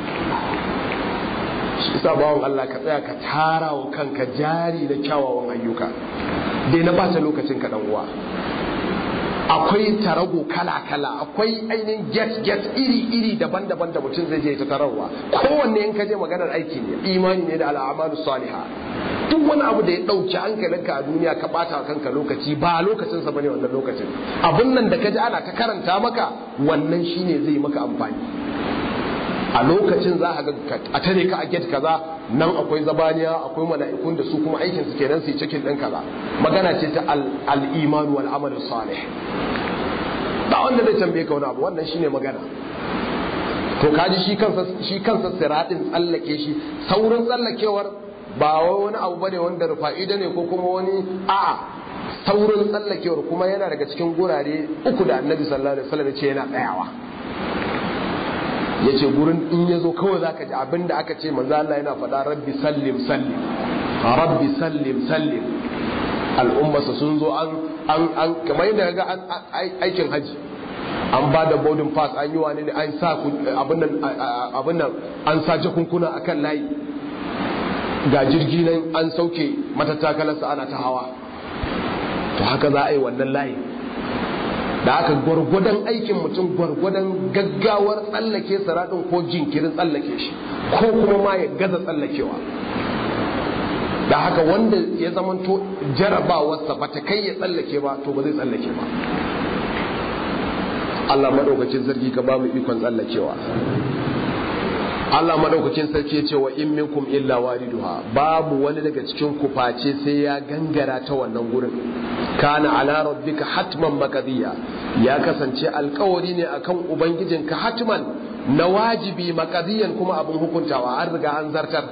shi isa bawon Allah ka tsaya ka tara wa kanka jari da kyawawan ayyuka dai na bata lokacin ka uwa akwai tarago kala-kala akwai ainihin get-get iri-iri daban-daban da mutum zai je ta tararwa kowanne in ka je maganar aiki ne imani ne da al'amalu saliha duk wani abu da ya ɗauki hankalinka a duniya ka ɓata kanka lokaci ba lokacinsa bane wannan lokacin abun nan da ka ji ana ta karanta maka wannan shine zai maka amfani a lokacin za a ga a tare ka a get kaza nan akwai zabaniya akwai mala'ikun da su kuma aikin su kenan su yi cikin ɗin kaza magana ce ta al-iman wal amal salih ba wanda zai tambaye ka wani abu wannan shine magana to kaji shi kansa shi kansa siratin tsallake shi saurin tsallakewar ba wani abu bane wanda rufa'ida ne ko kuma wani a'a saurin tsallakewar kuma yana daga cikin gurare uku da annabi sallallahu alaihi wasallam ya ce yana tsayawa ya ce gurin in ya zo kawai za ka ji abin da aka ce manzo Allah yana faɗa rabbi sallim sallim rabbi sallim sallim al'ummarsa sun zo an an an kamar yadda ga an aikin haji an ba da boarding pass an yi wani ne an sa abin nan abin nan an sa jakunkuna akan layi ga jirgi nan an sauke matattakalarsa ana ta hawa to haka za a yi wannan layi da aka gwargwadon aikin mutum gwargwadon gaggawar tsallake siraɗin ko jinkirin tsallake shi ko kuma ma ya gaza tsallakewa da haka wanda ya zamanto jarabawarsa ba ta kai ya tsallake ba to ba zai tsallake ba Allah maɗaukacin sarki ka ba mu ikon tsallakewa Allah maɗaukacin sarki ya ce wa in minkum illa wariduha babu wani daga cikin ku face sai ya gangara ta wannan gurin kana ala rabbika hatman maqdiya ya kasance alkawari ne akan ubangijinka hatman na wajibi maqdiyan kuma abin hukuntawa an riga an zartar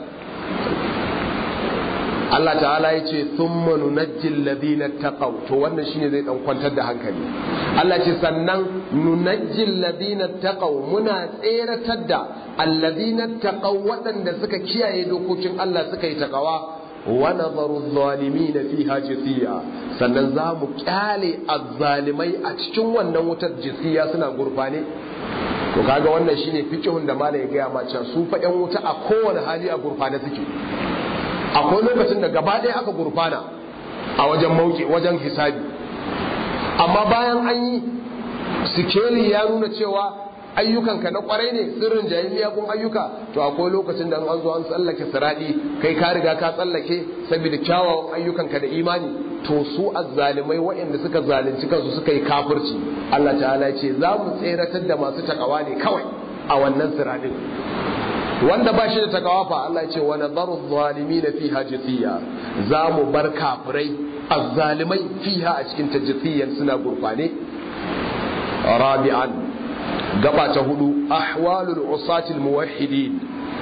Allah ta'ala ya ce thumma nunajji alladhina taqaw to wannan shine zai dan kwantar da hankali Allah ce sannan nunajji alladhina taqaw muna tseratar da alladhina taqaw waɗanda suka kiyaye dokokin Allah suka yi takawa wa nadharu adh-dhalimin fiha jithiya sannan za mu kyale azzalimai a cikin wannan wutar jithiya suna gurfane to kaga wannan shine fiqhun da malai ya gaya ma cewa su fa yan wuta a kowane hali a gurfane suke akwai lokacin da gaba ɗaya aka gurfana a wajen mauki wajen hisabi amma bayan an yi sikeli ya nuna cewa ayyukanka na kwarai ne sirrin jayi miyagun ayyuka to akwai lokacin da an zo an tsallake siradi kai ka riga ka tsallake saboda kyawawan ayyukanka da imani to su azzalimai waɗanda suka zalunci kansu suka yi kafirci Allah ta'ala ce za mu tseratar da masu takawa ne kawai a wannan siradin wanda ba shi da takawa fa Allah ce wa nadaru zalimin fiha jithiya za mu bar kafirai azzalimai fiha a cikin tajthiyan suna gurfane rabi'an gaba ta hudu ahwalul usatil muwahhidin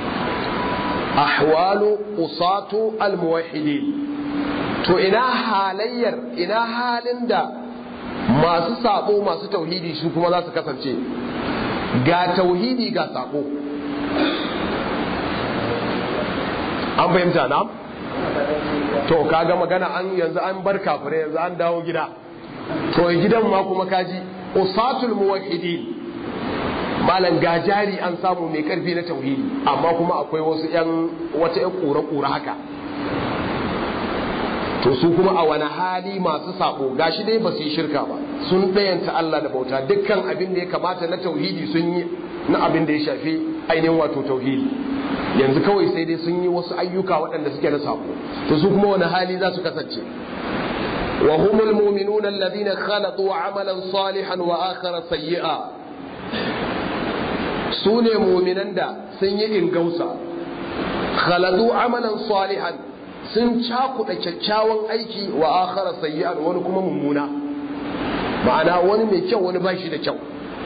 ahwalu usatu al muwahhidin to ina halayyar ina halin da masu sabo masu tauhidi su kuma za su kasance ga tauhidi ga sabo an fahimta na to kaga magana an yanzu an bar kafire yanzu an dawo gida to gidan ma kuma kaji usatul muwahhidin malan gajari an samu mai karfi na tauhidi amma kuma akwai wasu yan wata yan kura kura haka to su kuma a wani hali masu sabo gashi dai ba su yi shirka ba sun ɗayanta Allah da bauta dukkan abin da ya kamata na tauhidi sun yi na abin da ya shafi ainihin wato tauhidi yanzu kawai sai dai sun yi wasu ayyuka waɗanda suke na sabo to su kuma wani hali za su kasance wa humul mu'minuna alladhina khalaqu amalan salihan wa akhara sayyi'a su ne mu'minan da sun yi ingausa khalaqu amalan salihan sun cakuɗa kyakkyawan aiki wa akhara sayyi'an wani kuma mummuna ma'ana wani mai kyau wani bashi da kyau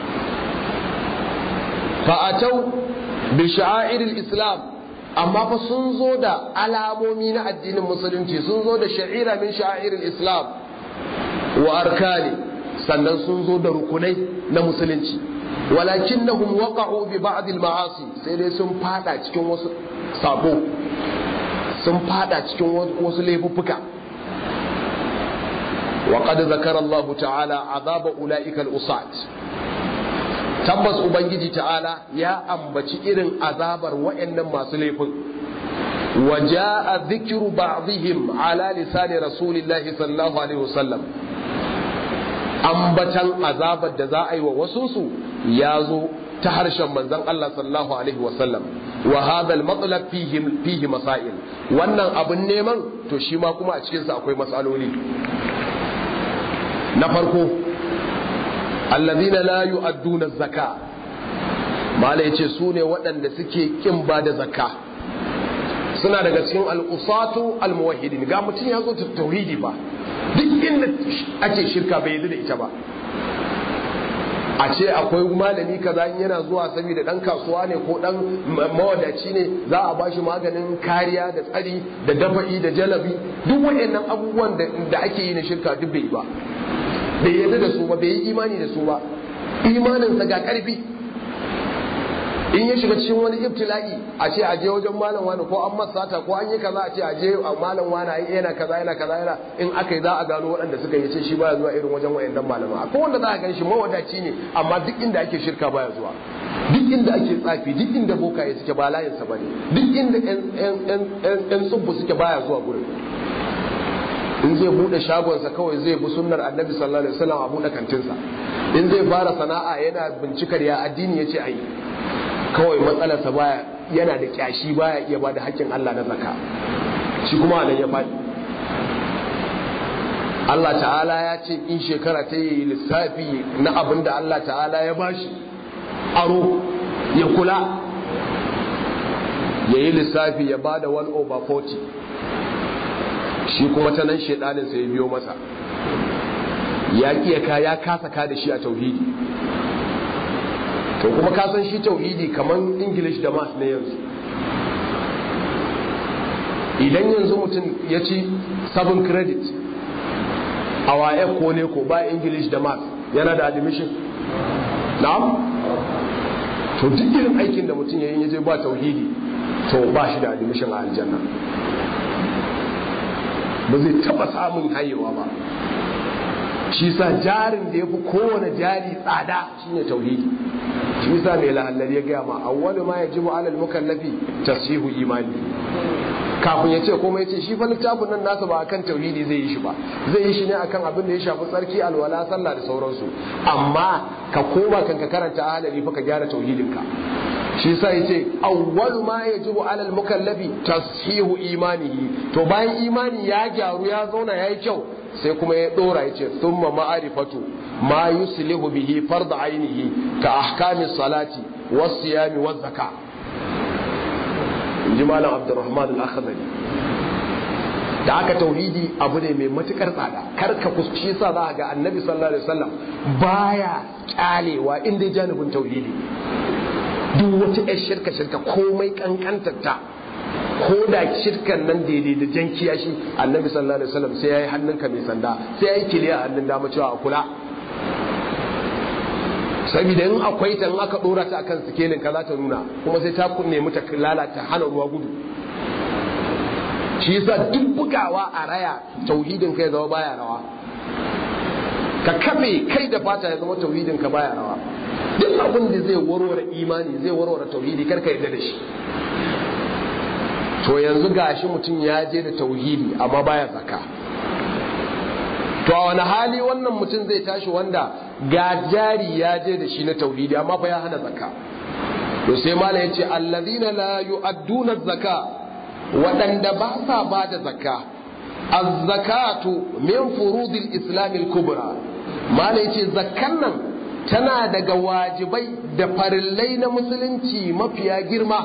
fa'atau bi sha'airil islam amma fa sun zo da alamomi na addinin musulunci sun zo da sha'ira min sha'airil islam wa arkani sannan sun zo da rukunai na musulunci walakinnahum waqa'u bi ba'd al ma'asi sai dai sun fada cikin wasu sabo sun fada cikin wasu laifuffuka wa qad zakara Allah ta'ala azaba ulaika al-usat tabbas ubangiji ta'ala ya ambaci irin azabar wayannan masu laifin wa jaa dhikru ba'dihim ala lisani rasulillahi sallallahu alaihi wasallam ambatan azabar da za a yi wa wasu su ya zo ta harshen manzon Allah sallallahu alaihi wasallam wa hadha al-matlab fihi fihi masail wannan abun neman to shi ma kuma a cikin sa akwai masaloli na farko alladhina la yu'adduna zakka mala yace su ne waɗanda suke kin ba da zakka suna daga cikin al-usatu al-muwahhidin ga mutum ya zo ta tauhidi ba duk inda ake shirka bai yi da ita ba a ce akwai malami kaza in yana zuwa saboda dan kasuwa ne ko dan mawadaci ne za a bashi maganin kariya da tsari da dafa'i da jalabi duk waɗannan abubuwan da ake yi na shirka duk bai ba bai yarda da su ba bai yi imani da su ba imaninsa ga karfi in ya shiga cikin wani ibtila'i a ce aje wajen malam wani ko an masata ko an yi kaza a ce aje a malam wani yana kaza yana kaza yana in aka yi za a gano waɗanda suka yi ce shi baya zuwa irin wajen wayannan malama akwai wanda za a gan shi mawadaci ne amma duk inda ake shirka baya zuwa duk inda ake tsafi duk inda bokaye suke ba layinsa ba ne duk inda yan tsubbu suke baya zuwa gurin in zai bude shagonsa kawai zai bi sunnar annabi sallallahu alaihi wasallam a bude kantinsa in zai fara sana'a yana bincikar ya addini yace ayi kawai matsalarsa baya yana da kyashi baya iya bada haƙƙin Allah na zaka shi kuma nan ya faɗi Allah ta'ala ya ce in shekara ta yi lissafi na abin da Allah ta'ala ya bashi aro ya kula ya yi lissafi ya bada 1 over 40 shi kuma ta nan shaidanin sai ya biyo masa ya kiya ya kasa ka da shi a tauhidi to kuma ka san shi tauhidi kamar english da math ne yanzu idan yanzu mutum ya ci 7 credit a waye ko ne ko ba english da math yana da admission na'am to duk irin aikin da mutum ya yi ya je ba tauhidi to ba shi da admission a aljanna ba zai taba samun hayewa ba shi sa jarin da ya fi kowane jari tsada shine tauhidi shi sa mai lahallar ya gaya ma awwalu ma yajibu alal mukallafi tasihu imani kafin ya ce kuma ya ce shi fa littafin nan nasa ba akan tauhidi zai yi shi ba zai yi shi ne akan abin da ya shafi tsarki alwala sallah da sauransu amma ka koma kan ka karanta ahalari fa ka gyara tauhidinka shi sa ya ce awwalu ma yajibu alal mukallafi tasihu imanihi to bayan imani ya gyaru ya zauna ya yi kyau sai kuma ya dora ya ce thumma ma'arifatu ma yuslihu bihi fard ainihi ka ahkamis salati was siyami waz zaka inji malam abdurrahman al-akhdari da aka tauhidi abu ne mai matukar tsada kar ka kuski sa za ga annabi sallallahu alaihi wasallam baya kyalewa inda janibin tauhidi duk wata yar shirka shirka komai kankantarta ko da shirkan nan daidai da jan kiyashi annabi sallallahu alaihi wasallam sai yayi hannunka mai sanda sai yayi kiliya hannun dama cewa a kula saboda in akwai ta in aka dora ta akan sikelin ka za ta nuna kuma sai ta nemi ta lalata hana ruwa gudu shi yasa duk bugawa a raya tauhidin kai zama baya rawa ka kafe kai da fata ya zama tauhidin ka baya rawa duk abin da zai warware imani zai warware tauhidi kar ka yarda da shi to yanzu gashi mutum ya je da tauhidi amma baya zakka to a wani hali wannan mutum zai tashi wanda ga jari ya je da shi na tauhidi amma fa ya hana zakka to sai mala yace alladhina la yu'adduna zakka waɗanda ba sa ba da zakka az-zakatu min furudil islam al-kubra mala yace zakkan nan tana daga wajibai da farillai na musulunci mafiya girma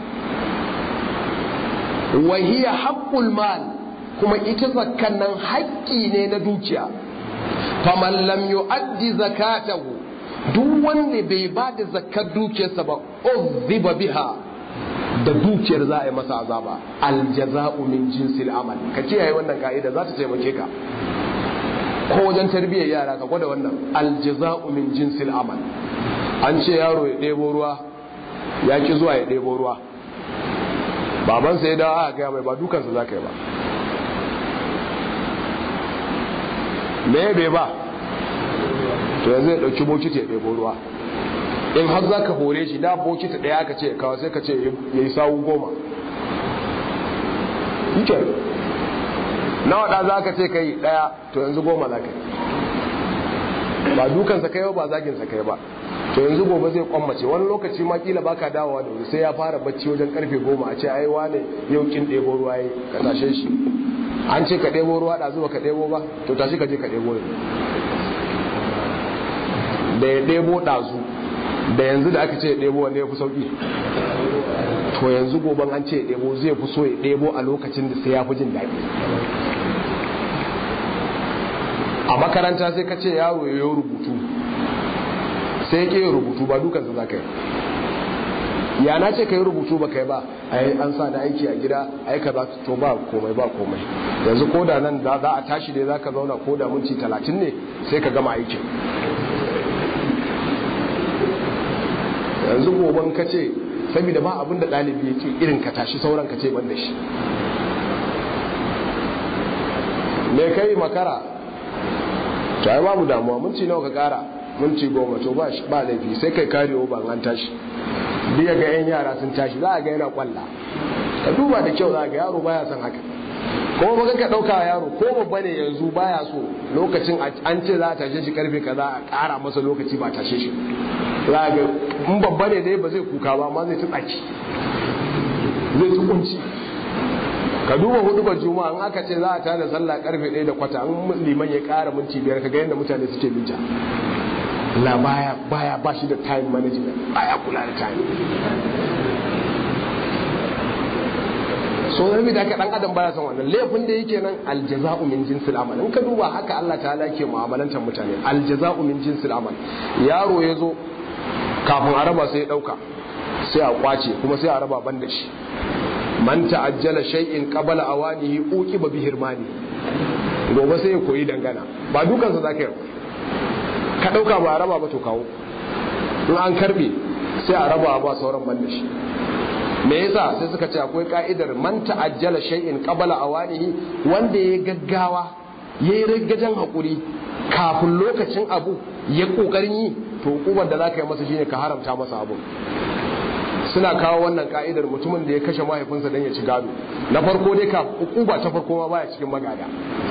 wa hiya haqqul mal kuma ita zakkan nan haƙƙi ne na dukiya faman lam yu'addi zakatahu duk wanda bai ba da zakkar dukiyarsa ba uzziba biha da dukiyar za a yi masa azaba aljaza'u min jinsil amal ka kiyaye wannan ka'ida za ta taimake ka ko wajen tarbiyyar yara ka gwada wannan aljaza'u min jinsil amal an ce yaro ya ɗebo ruwa ya ki zuwa ya ɗebo ruwa babansa ya dawo aka gaya mai ba dukansa za ka yi ba me bai ba to yanzu ya ɗauki bokiti ya ɗebo ruwa in har za ka hore shi da bokiti ɗaya aka ce kawo sai ka ce ya yi sawu goma ike na waɗa za ka ce ka yi ɗaya to yanzu goma za ka yi ba dukansa kai ba zaginsa kai ba to yanzu gobe zai kwammace wani lokaci ma kila baka dawowa da wuri sai ya fara bacci wajen karfe goma a ce ai wane yau kin ɗebo ruwa yi ka tashe shi an ce ka ɗebo ruwa da zuwa ka ɗebo ba to tashi ka je ka ɗebo yanzu da ya ɗebo ɗazu da yanzu da aka ce ya ɗebo wanda ya fi sauƙi to yanzu goben an ce ya ɗebo zai fi so ya ɗebo a lokacin da sai ya fi jin daɗi a makaranta sai ka ce yaro ya yi rubutu sai ya rubutu ba dukansa za ka yi ya na ce ka yi rubutu ba kai ba ai an sa da aiki a gida ai ka za to ba komai ba komai yanzu ko da nan za a tashi dai za ka zauna ko da minti talatin ne sai ka gama aikin yanzu goban ka ce saboda ba abin da ɗalibi ya ce irin ka tashi sauran ka ce ban da shi me kai makara to ai babu damuwa minti nawa ka kara minti goma to ba ba laifi sai kai kare ba an tashi biya ga yan yara sun tashi za a ga yana kwalla ka duba da kyau za a ga yaro baya son haka ko ba ka dauka yaro ko babba ne yanzu baya so lokacin an ce za a tashe shi karfe kaza a kara masa lokaci ba tashe shi za a ga in babba ne dai ba zai kuka ba amma zai ta tsaki zai ta kunci ka duba hudu ba juma'a in aka ce za a tada sallah karfe 1 da kwata an liman ya kara minti biyar ka ga yadda mutane suke mita la baya baya ba shi da time management baya kula da time so zai da ka dan adam baya son wannan laifin da yake nan aljaza'u min jinsil amal in ka duba haka Allah ta'ala ke mu'amalantar mutane aljaza'u min jinsil amal yaro ya zo kafin a raba sai ya dauka sai a kwace kuma sai a raba ban da shi man ta'ajjala shay'in qabla awanihi uqiba bi hirmani gobe sai ya koyi dangana ba dukansa zaka yi ka dauka ba a raba ba to kawo in an karbe sai a raba ba sauran ban da shi me yasa sai suka ce akwai ka'idar man ta'ajjala shay'in qabla awanihi wanda ya gaggawa yayi riggajen hakuri kafin lokacin abu ya kokarin yi to hukumar da zaka yi masa shine ka haramta masa abu suna kawo wannan ka'idar mutumin da ya kashe mahaifinsa don ya ci gado na farko dai ka hukuma ta farko ma baya cikin magada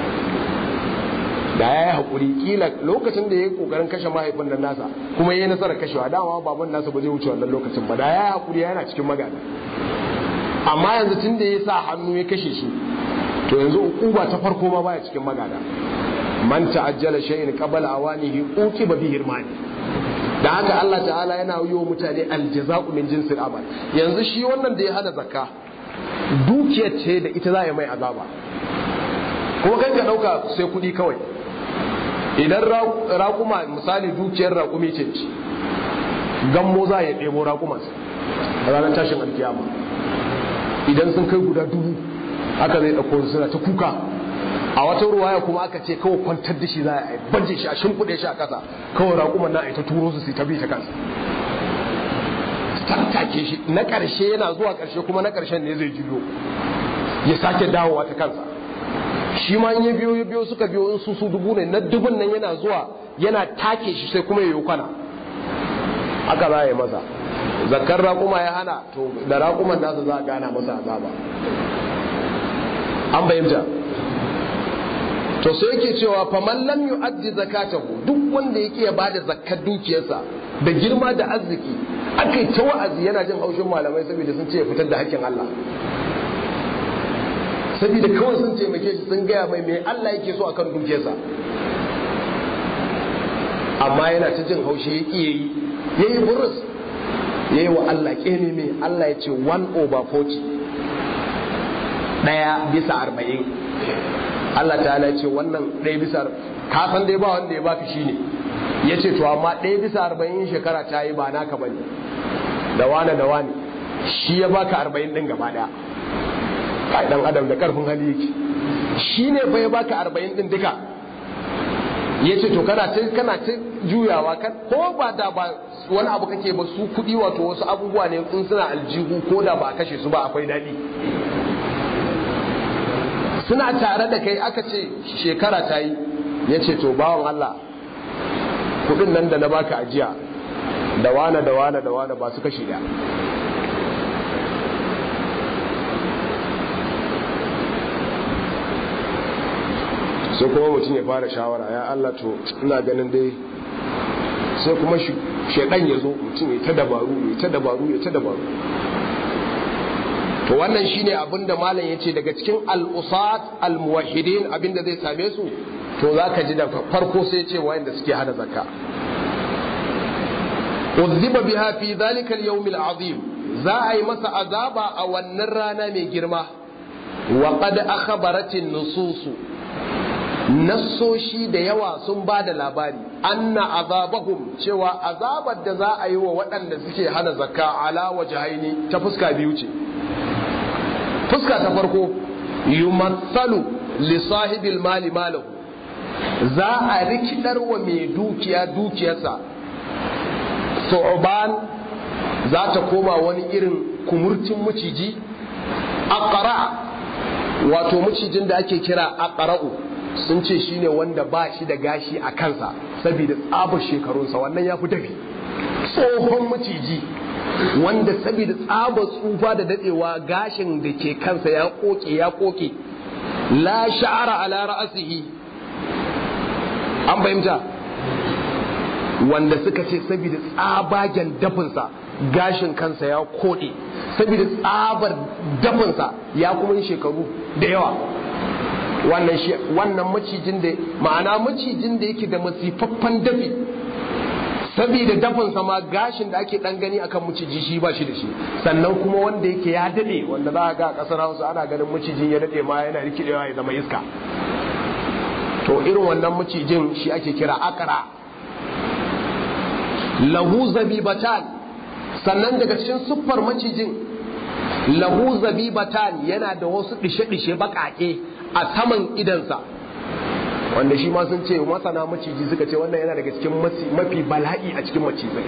da ya yi haƙuri kila lokacin da ya yi ƙoƙarin kashe mahaifin nan nasa kuma ya yi nasarar kashewa dama baban nasa ba zai wuce wannan lokacin ba da ya yi haƙuri yana cikin magana amma yanzu tun da ya sa hannu ya kashe shi to yanzu hukuma ta farko ma baya cikin magana man ta'ajjala shay'in qabla awanihi uqiba bi hirmani da haka Allah ta'ala yana yi wa mutane aljaza'u min jinsil amal yanzu shi wannan da ya hada zakka dukiyar ce da ita za a yi mai azaba kuma kan ka dauka sai kuɗi kawai idan raƙuma misali dukiyar raƙumi ce ci gammo za ya ɗebo raƙuma a ranar tashin alkiyama idan sun kai guda dubu haka zai ɗauko suna ta kuka a wata ruwaya kuma aka ce kawai kwantar da shi za a banje shi a shimfiɗe shi a ƙasa kawai raƙuman na a ta turo su su ta bi ta kansa tattake shi na ƙarshe yana zuwa ƙarshe kuma na ƙarshen ne zai juyo ya sake dawowa ta kansa shi ma ya biyo ya biyo suka biyo in su su dubu ne na dubun nan yana zuwa yana take shi sai kuma ya yi kwana haka za a yi masa zakar raƙuma ya hana to da raƙuman nasa za a gana masa azaba an bayyanta to sai yake cewa faman lam yu'addi zakatahu duk wanda yake ya bada zakkar dukiyarsa da girma da arziki akai ta wa'azi yana jin haushin malamai saboda sun ce ya fitar da hakkin Allah saboda kawai sun taimake shi sun gaya mai me Allah yake so akan dukiyarsa amma yana ta jin haushi ya yi yayi burus yayi wa Allah kene me Allah ya ce 1 over 40 daya bisa arba'in Allah ta ce wannan ɗaya bisa ka san dai ba wanda ya baka shine ya ce to amma ɗaya bisa arba'in shekara ta yi ba naka bane da wane da wane shi ya baka arba'in ɗin gaba ɗaya kai dan adam da karfin hali yake shi ne fa ya baka arba'in ɗin duka ya ce to kana ta kana ta juyawa kan ko ba da ba wani abu kake ba su kuɗi wato wasu abubuwa ne in suna aljihu ko da ba a kashe su ba akwai daɗi suna tare da kai aka ce shekara ta yi ya ce to bawan Allah kudin nan da na baka ajiya da wane da wane da wane ba su kashi da sai kuma mutum ya fara shawara ya Allah to ina ganin dai sai kuma shaidan ya zo mutum ya ta dabaru ya ta dabaru ya ta dabaru to wannan shine abin da malam ya ce daga cikin al'usat al-muwahhidin abin da zai same su to za ka ji da farko sai ce wayanda suke hada zakka uzziba biha fi dhalika al-yawm al-azim za a yi masa azaba a wannan rana mai girma wa qad akhbarat an-nusus nassoshi da yawa sun ba da labari anna azabahum cewa azabar da za a yi wa waɗanda suke hana zakka ala wajhaini ta fuska biyu ce fuska ta farko yumatsalu li sahibil mali malahu za a rikidar wa mai dukiya dukiyarsa su'ban za ta koma wani irin kumurcin maciji aqra wato macijin da ake kira aqra'u sun ce shine wanda ba shi da gashi a kansa saboda tsabar shekarunsa wannan ya fi dafi tsohon maciji wanda saboda tsabar tsufa da dadewa gashin da ke kansa ya koke ya koke la sha'ara ala ra'asihi an fahimta wanda suka ce saboda tsabagen dafinsa gashin kansa ya kode saboda tsabar dafinsa ya kuma yi shekaru da yawa wannan shi wannan macijin da ma'ana macijin da yake da masifaffan dafi saboda dafinsa ma gashin da ake dan gani akan maciji shi ba shi da shi sannan kuma wanda yake ya dade wanda za a ga a kasar Hausa ana ganin macijin ya dade ma yana rikidewa ya zama iska to irin wannan macijin shi ake kira akara lahu zabibatan sannan daga cikin siffar macijin lahu zabibatan yana da wasu dishe-dishe bakake a saman idansa wanda shi ma sun ce masana maciji suka ce wannan yana daga cikin mafi bala'i a cikin macizai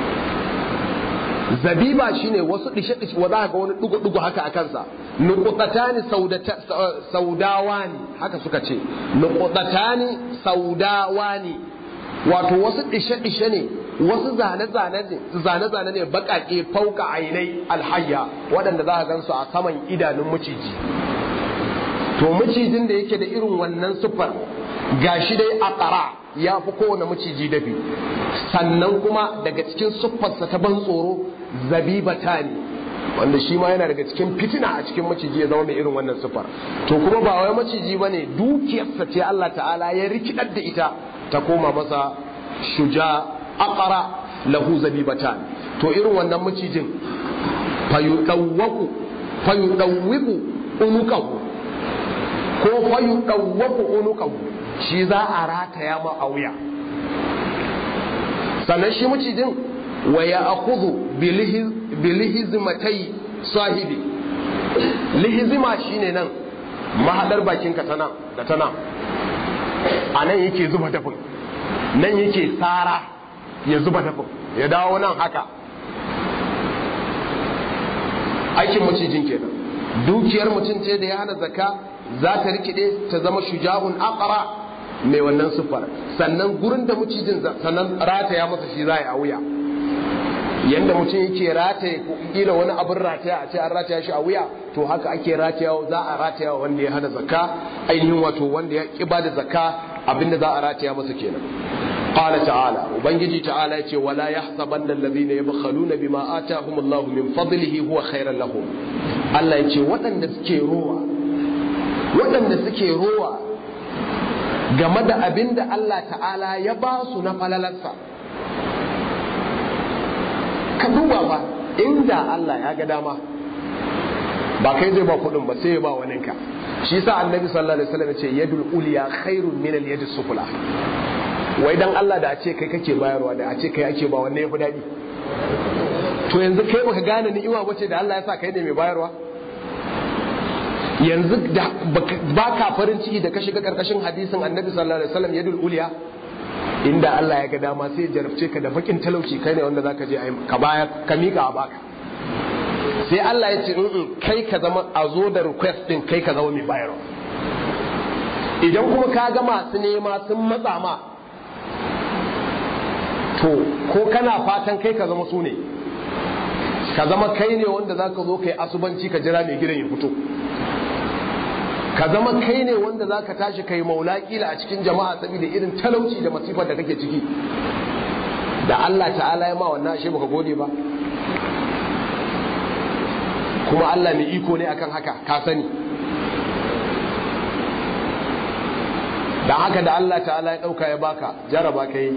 zabiba shine wasu dishe-dishe wa za ga wani dugu-dugu haka a kansa nukutatani saudawani haka suka ce nukutatani saudawani wato wasu dishe-dishe ne wasu zane-zane ne bakake fauka ainai alhayya waɗanda za a gansu a saman idanun maciji to macijin da yake da irin wannan siffar gashi dai a ƙara ya fi kowane maciji dafi sannan kuma daga cikin siffarsa ta ban tsoro zabibata ne wanda shi ma yana daga cikin fitina a cikin maciji ya zama mai irin wannan siffar to kuma ba wai maciji ba ne dukiyarsa ce Allah ta'ala ya rikidar da ita ta koma masa shuja aqara lahu zabibatan to irin wannan macijin fayudawwaku fayudawwiku unukahu ko fayudawwaku unukahu shi za a rataya ma a wuya sannan shi macijin wa ya akhudhu bilihizmatai sahibi lihizima shine nan mahadar bakinka ta nan da ta nan a nan yake zuba dafin nan yake tsara ya zuba dafin ya dawo nan haka aikin macijin kenan dukiyar mutum ce da ya hana zaka za ta rikide ta zama shuja'un aqra mai wannan siffar sannan gurin da mucijin sannan rataya masa shi za a wuya yanda mutum yake rataye kila wani abin rataya a ce an rataya shi a wuya to haka ake rataya za a rataya wanda ya hana zakka ainihin wato wanda ya kiba da zakka abinda za a rataya masa kenan qala ta'ala ubangiji ta'ala yace wala yahsabanna alladhina yabkhaluna bima atahum Allah min fadlihi huwa khairan lahum Allah yace waɗanda suke rowa waɗanda suke rowa game da abinda Allah ta'ala ya ba su na falalarsa ka duba fa inda Allah ya ga dama ba kai zai ba kudin ba sai ya ba wani ka shi sa annabi sallallahu alaihi wasallam ce yadul uliya khairun min al yadis sufla wai dan Allah da a ce kai kake bayarwa da a ce kai ake ba wanne yafi dadi to yanzu kai baka gane ni'ima bace da Allah ya sa kai ne mai bayarwa yanzu da baka farin ciki da ka shiga karkashin hadisin annabi sallallahu alaihi wasallam yadul uliya inda Allah ya ga dama sai jarabce ka da bakin talauci kai ne wanda zaka je ka baya ka mika a baka sai Allah ya ce in kai ka zama a zo da request din kai ka zama mai bayarwa idan kuma ka ga masu nema sun matsa ma to ko kana fatan kai ka zama su ne ka zama kai ne wanda zaka zo kai asubanci ka jira mai gidan ya fito ka zama kai ne wanda za ka tashi kai maula kila a cikin jama'a saboda irin talauci da masifar da kake ciki da Allah ta'ala ya ma wannan ashe baka gode ba kuma Allah mai iko ne akan haka ka sani dan haka da Allah ta'ala ya dauka ya baka jaraba kai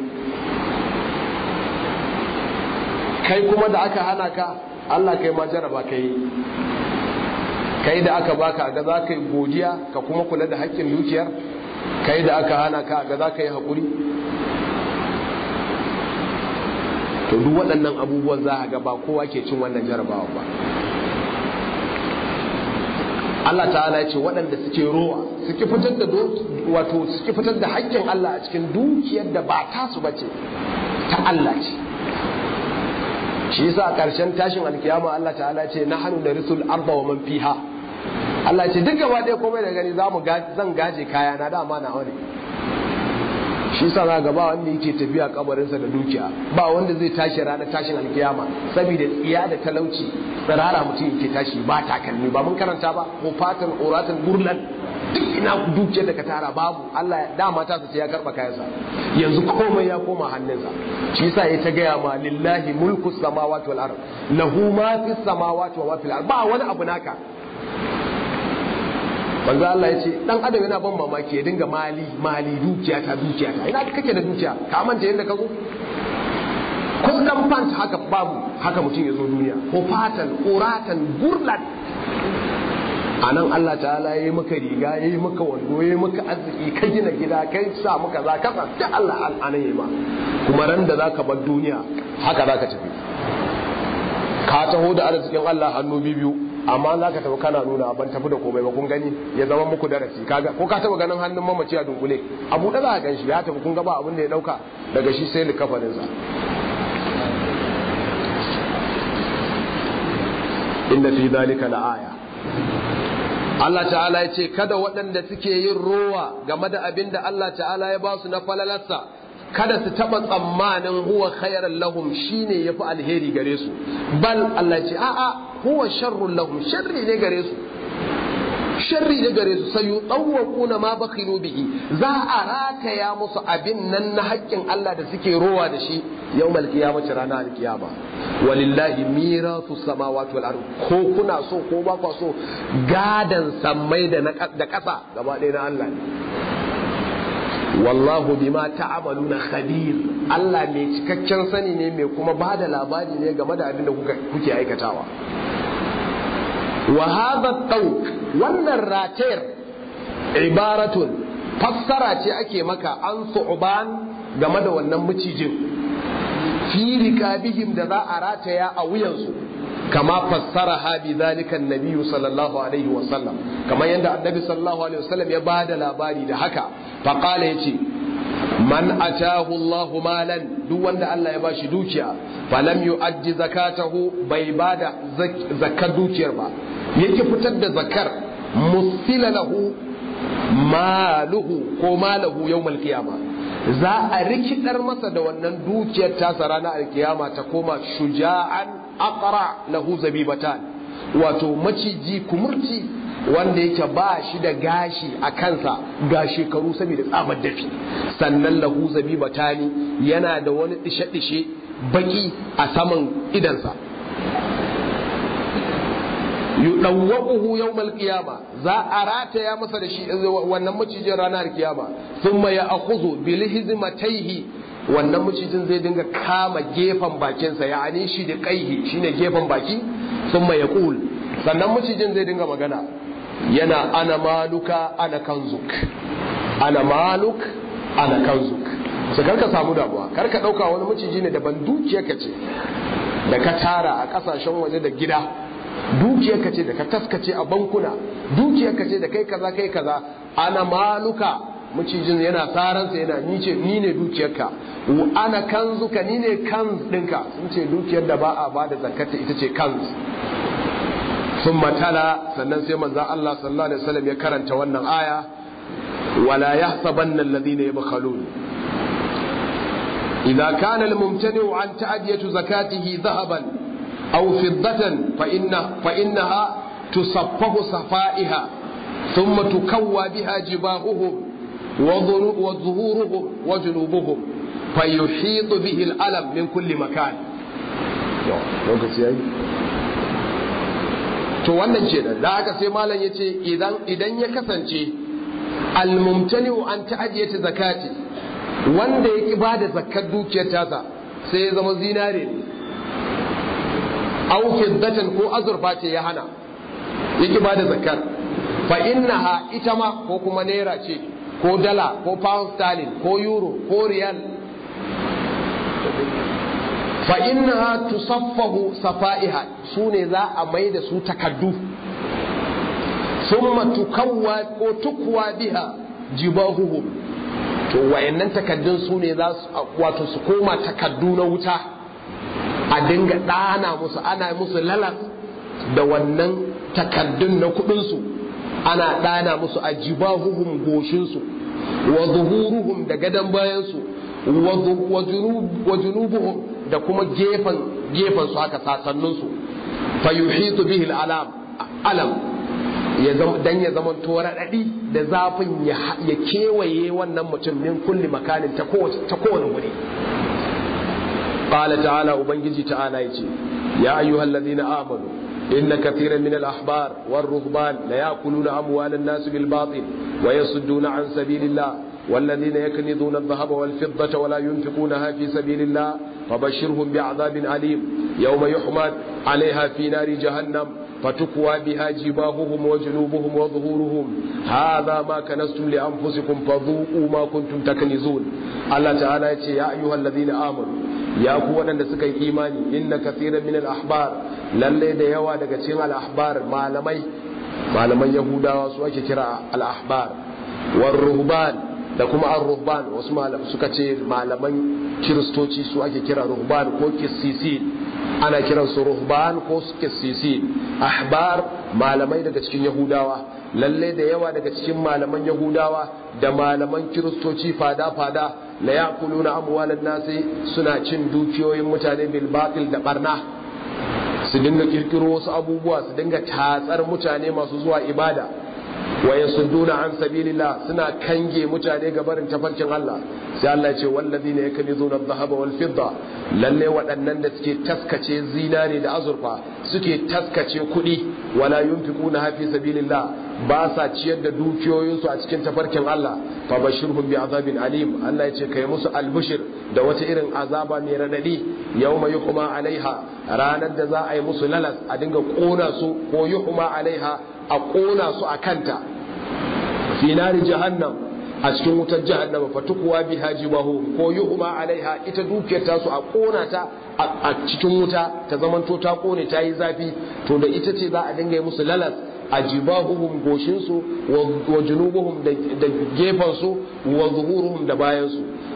kai kuma da aka hana ka Allah kai ma jaraba kai kai da aka baka ga za ka yi godiya ka kuma kula da haƙƙin dukiyar kai da aka hana ka ga za ka yi haƙuri to duk waɗannan abubuwan za a ga ba kowa ke cin wannan jarabawa ba Allah ta'ala ya ce waɗanda suke rowa suke fitar da wato suke fitar da haƙƙin Allah a cikin dukiyar da ba tasu bace ta Allah ce shi yasa a ƙarshen tashin alkiyama Allah ta'ala ce na hannu da risul arda wa man fiha Allah ce duk gaba ɗaya komai da gani zamu zan gaje kaya na dama na wani shi yasa za ga ba wanda yake tafiya kabarinsa da dukiya ba wanda zai tashi ranar tashin alkiyama saboda tsiya da talauci tsirara mutum yake tashi ba takalmi ba mun karanta ba ko fatan oratan gurlan duk ina dukiyar da ka tara babu Allah dama ta sai ya karba kayansa yanzu komai ya koma hannunsa shi yasa ya ta gaya ma lillahi mulku samawati wal ard lahu ma fis samawati wa ma fil ard ba wani abu naka manzo Allah ya ce dan adam yana ban mamaki ya dinga mali mali dukiya ta dukiya ta ina kake da dukiya ka manta yadda ka zo ko dan pant haka babu haka mutum ya zo duniya ko fatan quratan gurlan a nan Allah ta'ala ya yi maka riga ya yi maka wando ya yi maka arziki ka gina gida kai sa maka za ka da Allah al'anan ya ma kuma ran da za ka bar duniya haka za ka tafi ka taho da arzikin Allah hannu biyu amma za ka tafi kana nuna ban tafi da komai ba kun gani ya zama muku darasi kaga ko ka taba ganin hannun mamaci a dunkule abu da za ka gan shi ya tafi kun ga ba abin da ya dauka daga shi sai likafaninsa inna fi dhalika la'aya Allah ta'ala ya ce kada waɗanda suke yin rowa game da abin da Allah ta'ala ya ba su na falalarsa kada su taɓa tsammanin huwa khairan lahum shine yafi alheri gare su bal Allah ce a'a huwa sharrun lahum sharri ne gare su sharri ne gare su sai yutawwaquna ma bakhilu bihi za a rataya musu abin nan na haƙƙin Allah da suke rowa da shi yawmal qiyamati ranar alkiyama walillahi mirasu samawati wal ard ko kuna so ko ba ku so gadan sammai da da ƙasa gaba ɗaya na Allah ne wallahu bima ta'amaluna khabir Allah mai cikakken sani ne mai kuma ba da labari ne game da abin da kuke aikatawa wa hadha tawq wannan ratayar ibaratun fassara ce ake maka an su'ban game da wannan macijin fi rikabihim da za a rataya a wuyansu kama fassara ha bi zalika annabi sallallahu alaihi wa sallam kamar yadda annabi sallallahu alaihi wa sallam ya bada labari da haka fa qala yace man atahu Allahu malan duk wanda Allah ya bashi dukiya falam yu'addi zakatahu bai bada zakar dukiyar ba yake fitar da zakar musila lahu maluhu ko malahu yawmal qiyama za a rikidar masa da wannan dukiyar tasa ranar alkiyama ta koma shuja'an aqra lahu zabibatan wato maciji kumurci wanda yake ba shi da gashi a kansa ga shekaru saboda tsamar dafi sannan lahu zabibatani yana da wani dishe-dishe baki a saman idansa yudawwaquhu yawmal qiyama za a rataya masa da shi wannan macijin ranar kiyama thumma ya'khudhu bil hizmatayhi wannan macijin zai dinga kama gefen bakinsa ya'ani shi da kaihi shine gefen baki thumma yaqul sannan macijin zai dinga magana yana ana maluka ana kanzuk ana maluk ana kanzuk sai karka samu damuwa karka dauka wani maciji ne daban dukiyarka ce da ka tara a kasashen waje da gida dukiyarka ce da ka taskace a bankuna dukiyarka ce da kai kaza kai kaza ana maluka macijin yana tsaransa yana ni ce ni ne dukiyarka ana kanzuka ni ne kanz ɗinka sun ce dukiyar da ba a ba da zakata ita ce kanz sun matala sannan sai manzan Allah sallallahu alaihi wasallam ya karanta wannan aya wala yahsabanna alladhina yabkhalun idza kana al-mumtani'u an ta'diyatu zakatihi dhahaban أو فضة فإن فإنها تصفه صفائها ثم تكوى بها جباههم وظهورهم وجنوبهم فيحيط به الألم من كل مكان to wannan ce da haka sai malam yace idan idan ya kasance almumtani an ta'ajiyata zakati wanda ya ki bada zakkar dukiyar tasa sai ya zama zinare ne aw fiddatan ko azurfa ce ya hana yake bada zakar fa innaha ita ma ko kuma naira ce ko dala ko pound sterling ko euro ko riyal fa innaha tusaffahu safaiha sune za a mai da su takaddu summa tukawwa ko tukwa biha jibahuhum to wayannan takaddun sune za su wato su koma takaddu na wuta a dinga ɗana musu ana musu lalas da wannan takaddun na kuɗinsu ana ɗana musu a jibahuhum goshinsu wa zuhuruhum da gadon bayansu wa junubuhum da kuma gefen gefen su haka sasanninsu fa yuhitu bihi alam alam ya zama dan ya zama to raɗaɗi da zafin ya kewaye wannan mutum min kulli makanin ta kowane wuri قال تعالى وبنجي تعالى يجي يا أيها الذين آمنوا إن كثيرا من الأحبار والرهبان ليأكلون أموال الناس بالباطل ويصدون عن سبيل الله والذين يكنزون الذهب والفضة ولا ينفقونها في سبيل الله فبشرهم بعذاب أليم يوم يحمد عليها في نار جهنم فتكوى بها جباههم وجنوبهم وظهورهم هذا ما كنستم لأنفسكم فذوقوا ما كنتم تكنزون الله تعالى يا أيها الذين آمنوا ya ku waɗanda suka yi imani inna kathiran min al-ahbar lalle da yawa daga cikin al-ahbar malamai malaman yahudawa su ake kira al-ahbar war ruhban da kuma ar-ruhban wasu malam suka ce malaman kiristoci su ake kira ruhban ko kissisi ana kiran su ruhban ko kissisi ahbar malamai daga cikin yahudawa lalle da yawa daga cikin malaman yahudawa da malaman kiristoci fada-fada la yakuluna amwalan nasi suna cin dukiyoyin mutane bil batil da barna su dinga kirkiro wasu abubuwa su dinga tatsar mutane masu zuwa ibada wa yasudduna an sabilillah suna kange mutane ga barin tafarkin Allah sai Allah ya ce wallazina yaknizuna adh-dhahaba wal fidda lalle waɗannan da suke taskace zinare da azurfa suke taskace kuɗi wala yunfiquna fi sabilillah ba sa ciyar da dukiyoyinsu a cikin tafarkin Allah fa bashirhum bi azabin alim Allah ya ce kai musu albushir da wata irin azaba mai radadi yawma yuhma alaiha ranar da za a yi musu lalas a dinga kona su ko yuhma alaiha a kona su a kanta fi nari jahannam a cikin wutar jahannama fatukuwa biha jibahu ko yuhma alaiha ita dukiyar ta su a kona ta a cikin wuta ta zamanto ta kone ta yi zafi to da ita ce za a dinga yi musu lalas a jibahuhum goshinsu wa junubuhum da gefensu wa zuhuruhum da bayansu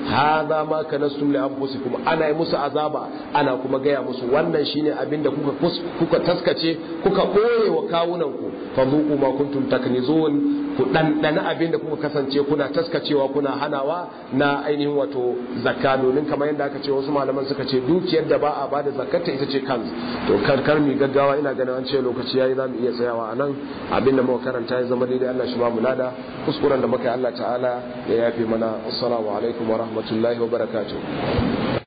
hadha ma kanastum li anfusikum ana yi musu azaba ana kuma gaya musu wannan shine abin da kuka kuka taskace kuka boye wa kawunan ku fadhuqu ma kuntum taknizun ku dandana abin da kuka kasance kuna taskacewa kuna hanawa na ainihin wato zakka domin kamar yadda aka ce wasu malaman suka ce dukiyar da ba a bada zakkata ita ce kanz to karkar mi gaggawa ina ganin an ce lokaci yayi zamu iya tsayawa anan abin da muka karanta ya zama daidai Allah shi ba mu lada kuskuren da muka yi Allah ta'ala ya yafe mana assalamu alaikum wa rahmatullahi wa barakatuh